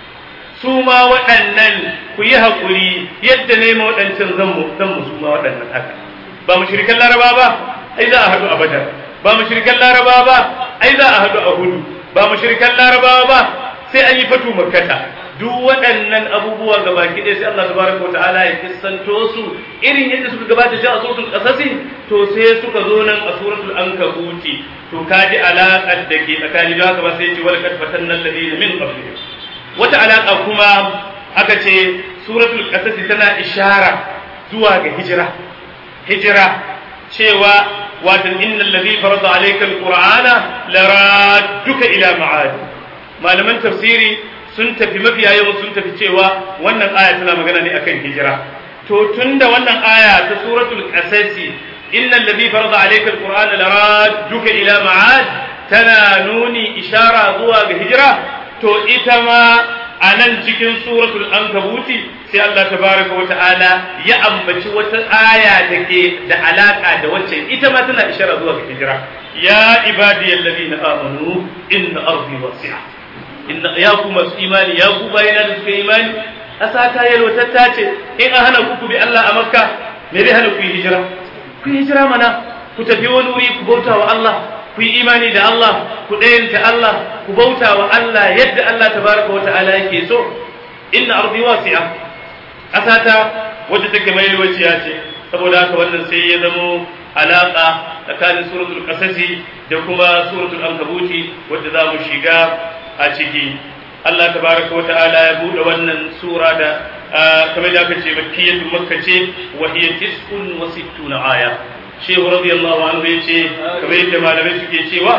su ma waɗannan ku yi haƙuri yadda ne ma waɗancan zan mu zan musu ma waɗannan haka ba mu shirkan laraba ba ai za a haɗu a badar ba mu shirkan laraba ba ai za a haɗu a hudu ba mu shirkan laraba ba sai an yi fatu makkata duk waɗannan abubuwa ga baki ɗaya sai Allah tabaraka wata'ala ya kissanto su irin yadda suka gabata shi a suratul qasasi to sai suka zo nan a suratul ankabuti to kaji alaƙar da ke tsakani da haka ba sai ce walaqad fatanna alladhina min qablihim wata alaƙa kuma aka ce suratul qasasi tana ishara zuwa ga hijira hijira cewa watan innal ladhi farada alayka alqur'ana laradduka ila ma'ad malaman tafsiri sun tafi mafiya yawan sun tafi cewa wannan aya tana magana ne akan hijira to tunda wannan aya ta suratul qasasi innal ladhi farada alayka alqur'ana laradduka ila ma'ad tana nuni ishara zuwa ga hijira to ita ma a nan cikin suratul ankabuti sai Allah tabaraka wa ta'ala ya ambaci wata aya da ke da alaka da wacce ita ma tana ishara zuwa ga hijira ya ibadiyal ladina amanu inna ardi wasi'a inna ya ku masu imani ya ku bayina da suka imani ƙasa ta yalwatatta ce in an hana ku bi Allah a makka me zai hana ku yi hijira ku yi hijira mana ku tafi wani wuri ku bauta wa Allah ku yi imani da Allah ku ɗayanta Allah ku bauta wa Allah yadda Allah tabaraka wa ta'ala yake so inna ardi wasi'a ƙasa ta wadda take mai yalwaciya ce saboda haka wannan sai ya zamo alaƙa tsakanin suratul qasasi da kuma suratul ankabuti wadda za mu shiga a ciki Allah tabaraka wa ta'ala ya bude wannan sura da kamar da aka ce makkiyatu makka ce wa hiya tis'un wa sittuna aya shehu radiyallahu anhu yace kamar yadda malamai suke cewa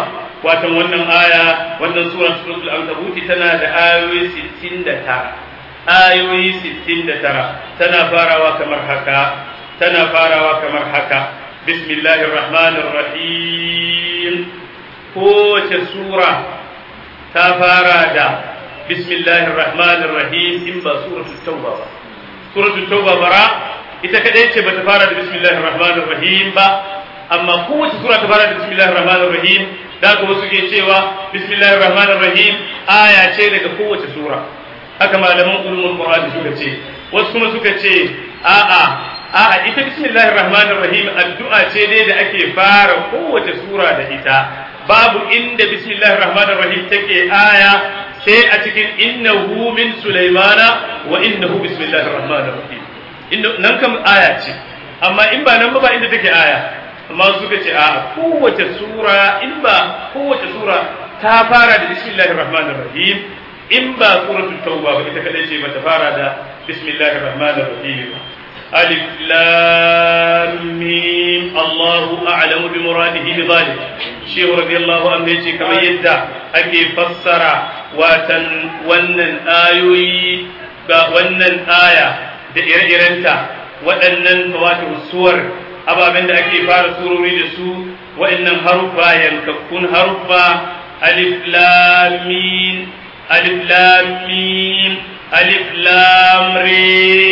watan wannan aya wannan sura suratul ankabut tana da ayoyi 69 ayoyi 69 tana farawa kamar haka tana farawa kamar haka bismillahir rahmanir rahim kowace sura ta fara da bismillahir rahmanir rahim in ba suratul tauba ba suratul tauba bara ita kadai ce bata fara da bismillahir rahmanir rahim ba amma kowace sura ta fara da bismillahir rahmanir rahim da ka wasu ke cewa bismillahir rahmanir rahim aya ce daga kowace sura haka malaman ulumul qur'ani suka ce wasu kuma suka ce a'a a'a ita bismillahir rahmanir rahim addu'a ce dai da ake fara kowace sura da ita babu inda bismillahir rahmanir rahim take aya sai a cikin innahu min sulaimana wa innahu bismillahir rahmanir rahim nan kam aya ce amma in ba nan ba ba inda take aya amma suka ce a kowace sura in ba kowace sura ta fara da bismillahir rahmanir rahim in ba suratul tauba ba ita kadai ce bata fara da bismillahir rahmanir rahim alif lam mim Allahu a'lamu bi muradihi bi zalik shehu radiyallahu anhu yace kamar yadda ake fassara watan wannan ayoyi ga wannan aya da ire-irenta waɗannan wato suwar ababen da ake fara surori da su wa'annan haruffa yankakkun haruffa alif lam mim alif lam mim alif lam re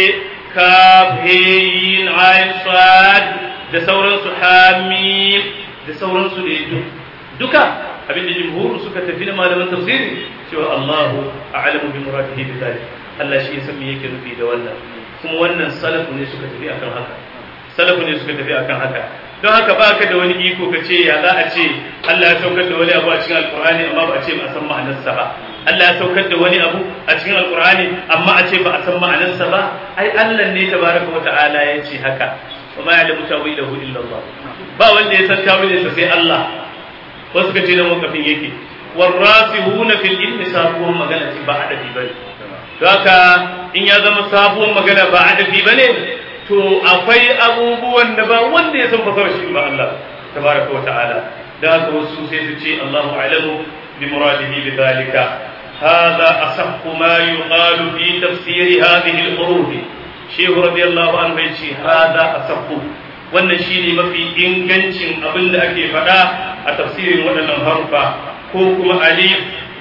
kaf he yin ain sad da sauransu hamim da sauransu da duka abinda jumhur suka tafi da malaman tafsiri cewa Allahu a'lamu bi muradihi bi dhalik Allah shi ya san me yake nufi da wannan kuma wannan salafu ne suka tafi akan haka salafu ne suka tafi akan haka don haka ba ka da wani iko ka ce ya za a ce Allah ya saukar da wani abu a cikin alkur'ani amma ba a ce ba a san ma'anarsa ba Allah ya saukar da wani abu a cikin alkur'ani amma a ce ba a san ma'anarsa ba ai Allah ne tabaraka wa ta'ala ya ce haka wa ma ya'lamu tawilahu illa Allah ba wanda ya san tawilinsa sai Allah wasu ka ce da mawkafin yake warasihuna fil ilmi sabuwar magana ce ba adabi bane haka in ya zama sabuwar magana ba adabi bane to akwai abubuwan da ba wanda ya san fasara shi ba Allah tabaraka wa ta'ala da haka wasu sai su ce Allahu a'lamu bi muradihi bi dhalika هذا أصح ما يقال في تفسير هذه الحروف شيخ رضي الله عنه يقول هذا أصح wannan shine mafi ingancin abin da ake faɗa a tafsirin waɗannan harufa ko kuma alif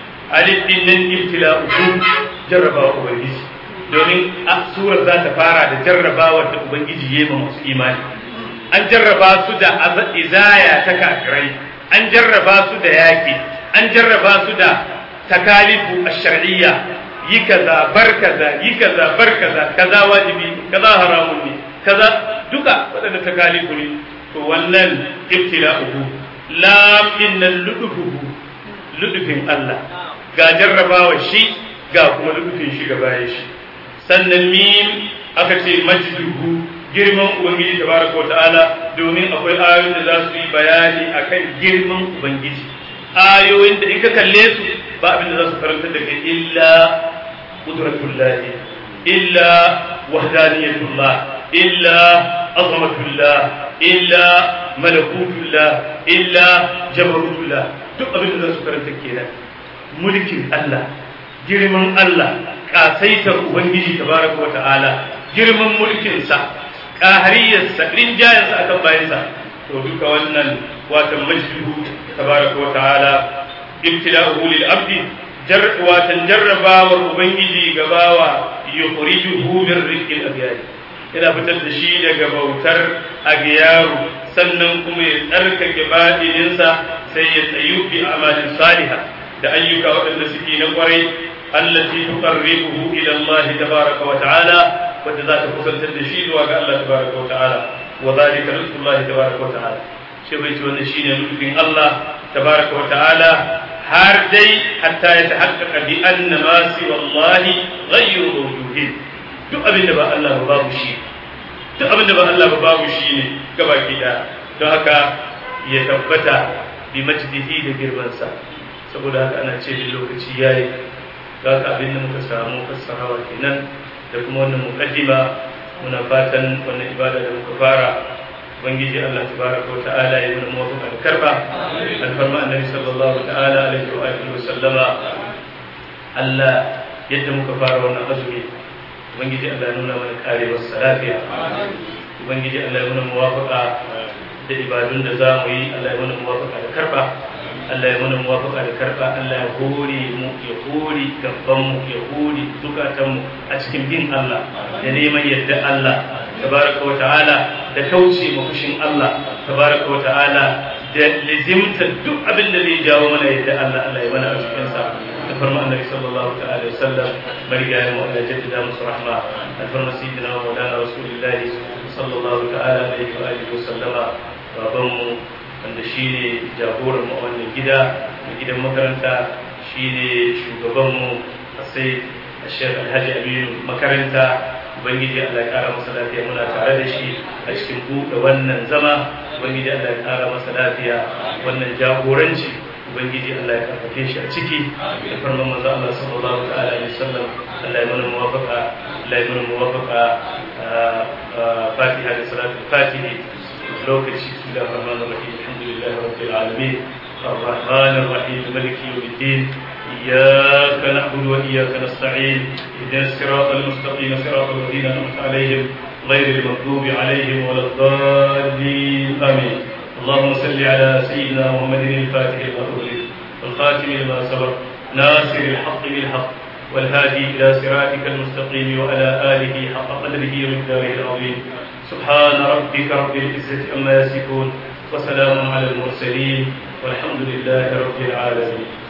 alif din nan ibtila'u jarrabawa ubangiji domin a surar za ta fara da jarrabawar da ubangiji ya yi masu imani an jarraba su da izaya ta kafirai an jarraba su da yaƙi an jarraba su da takalifu ash-shar'iyya yi kaza bar kaza yi kaza bar kaza kaza wajibi kaza haramun ne kaza duka waɗanda takalifu ne to wannan ibtila'uhu lam innal ludufuhu ludufin Allah ga jarrabawa shi ga kuma ludufin shi gaba shi sannan mim aka ce majduhu girman ubangiji tabaraka wa ta'ala domin akwai ayoyin da za su yi bayani akan girman ubangiji ayoyin da in ka kalle su ba abin da za su karanta da kai illa qudratullahi illa wahdaniyatullah illa azamatullah illa malakutullah illa jabarutullah duk abin da za su karanta kenan mulkin Allah girman Allah kasaitar ubangiji tabaraka wata'ala girman mulkinsa ƙahariyarsa rinjayensa akan bayansa to duka wannan watan majlihu tabaraka wata'ala ibtila'uhu lil abdi watan jarrabawar ubangiji gabawa yukhrijuhu min rikil abyad yana fitar da shi daga bautar agiyaru sannan kuma ya tsarkake baɗininsa sai ya tsayu bi amalin saliha da ayyuka waɗanda suke na kwarai allati tuqarribuhu ila Allah tabaraka wa ta'ala wanda za ta kusantar da shi zuwa ga Allah tabaraka wa ta'ala wa zalika rizqullahi tabaraka wa ta'ala shi bai ce wannan shine nufin Allah tabaraka wa ta'ala har dai hatta ya tahaqqaqa bi anna ma siwa Allah ghayru mawjudin duk abin da ba Allah ba babu shi duk abin da ba Allah ba babu shi ne gabaki da don haka ya tabbata bi majdihi da girmansa saboda haka ana ce lokaci yayi ga abin da muka samu fassarawa kenan da kuma wannan mukaddima muna fatan wannan ibada da muka fara ubangiji Allah tabaraka wa ta'ala ya mana muwafaqa da karba alfarma annabi sallallahu ta'ala alaihi wa alihi wa sallama Allah yadda muka fara wannan azumi ubangiji Allah ya nuna mana karewar lafiya ubangiji Allah ya mana muwafaqa da ibadun da za mu yi Allah ya mana muwafaqa da karba Allah ya mana muwafaqa da karba Allah ya hore mu ya hore gaban mu ya hore zukatan mu a cikin bin Allah da neman yadda Allah tabaraka wa ta'ala da kauce ma fushin Allah tabaraka wa ta'ala da lizimta duk abin da zai jawo mana yadda Allah Allah ya mana a cikin sa da farma annabi sallallahu ta'ala alaihi wasallam marigayen mu Allah jaddada musu rahma da farma sayyidina wa maulana rasulullahi sallallahu ta'ala alaihi wa alihi wasallama baban mu wanda shine jagoran mu a wannan gida a gidan makaranta shine shugaban mu sai Sheikh Alhaji Aminu makaranta ubangiji Allah ya kara masa lafiya muna tare da shi a cikin buɗe wannan zama ubangiji Allah ya kara masa lafiya wannan jagoranci ubangiji Allah ya karfafe shi a ciki da farman manzo Allah sallallahu ta'ala alaihi wasallam Allah ya mana muwafaqa Allah ya mana muwafaqa Fatiha da salatul Fatihi lokaci da rahman rahim alhamdulillah rabbil alamin الرحمن الرحيم مالك يوم الدين إياك نعبد وإياك نستعين اهدنا الصراط المستقيم صراط الذين أنعمت عليهم غير المغضوب عليهم ولا الضالين آمين اللهم صل على سيدنا محمد الفاتح المغلوب والخاتم لما سبق ناصر الحق بالحق والهادي إلى صراطك المستقيم وعلى آله حق قدره ومقداره العظيم سبحان ربك رب العزة عما يصفون وسلام على المرسلين والحمد لله رب العالمين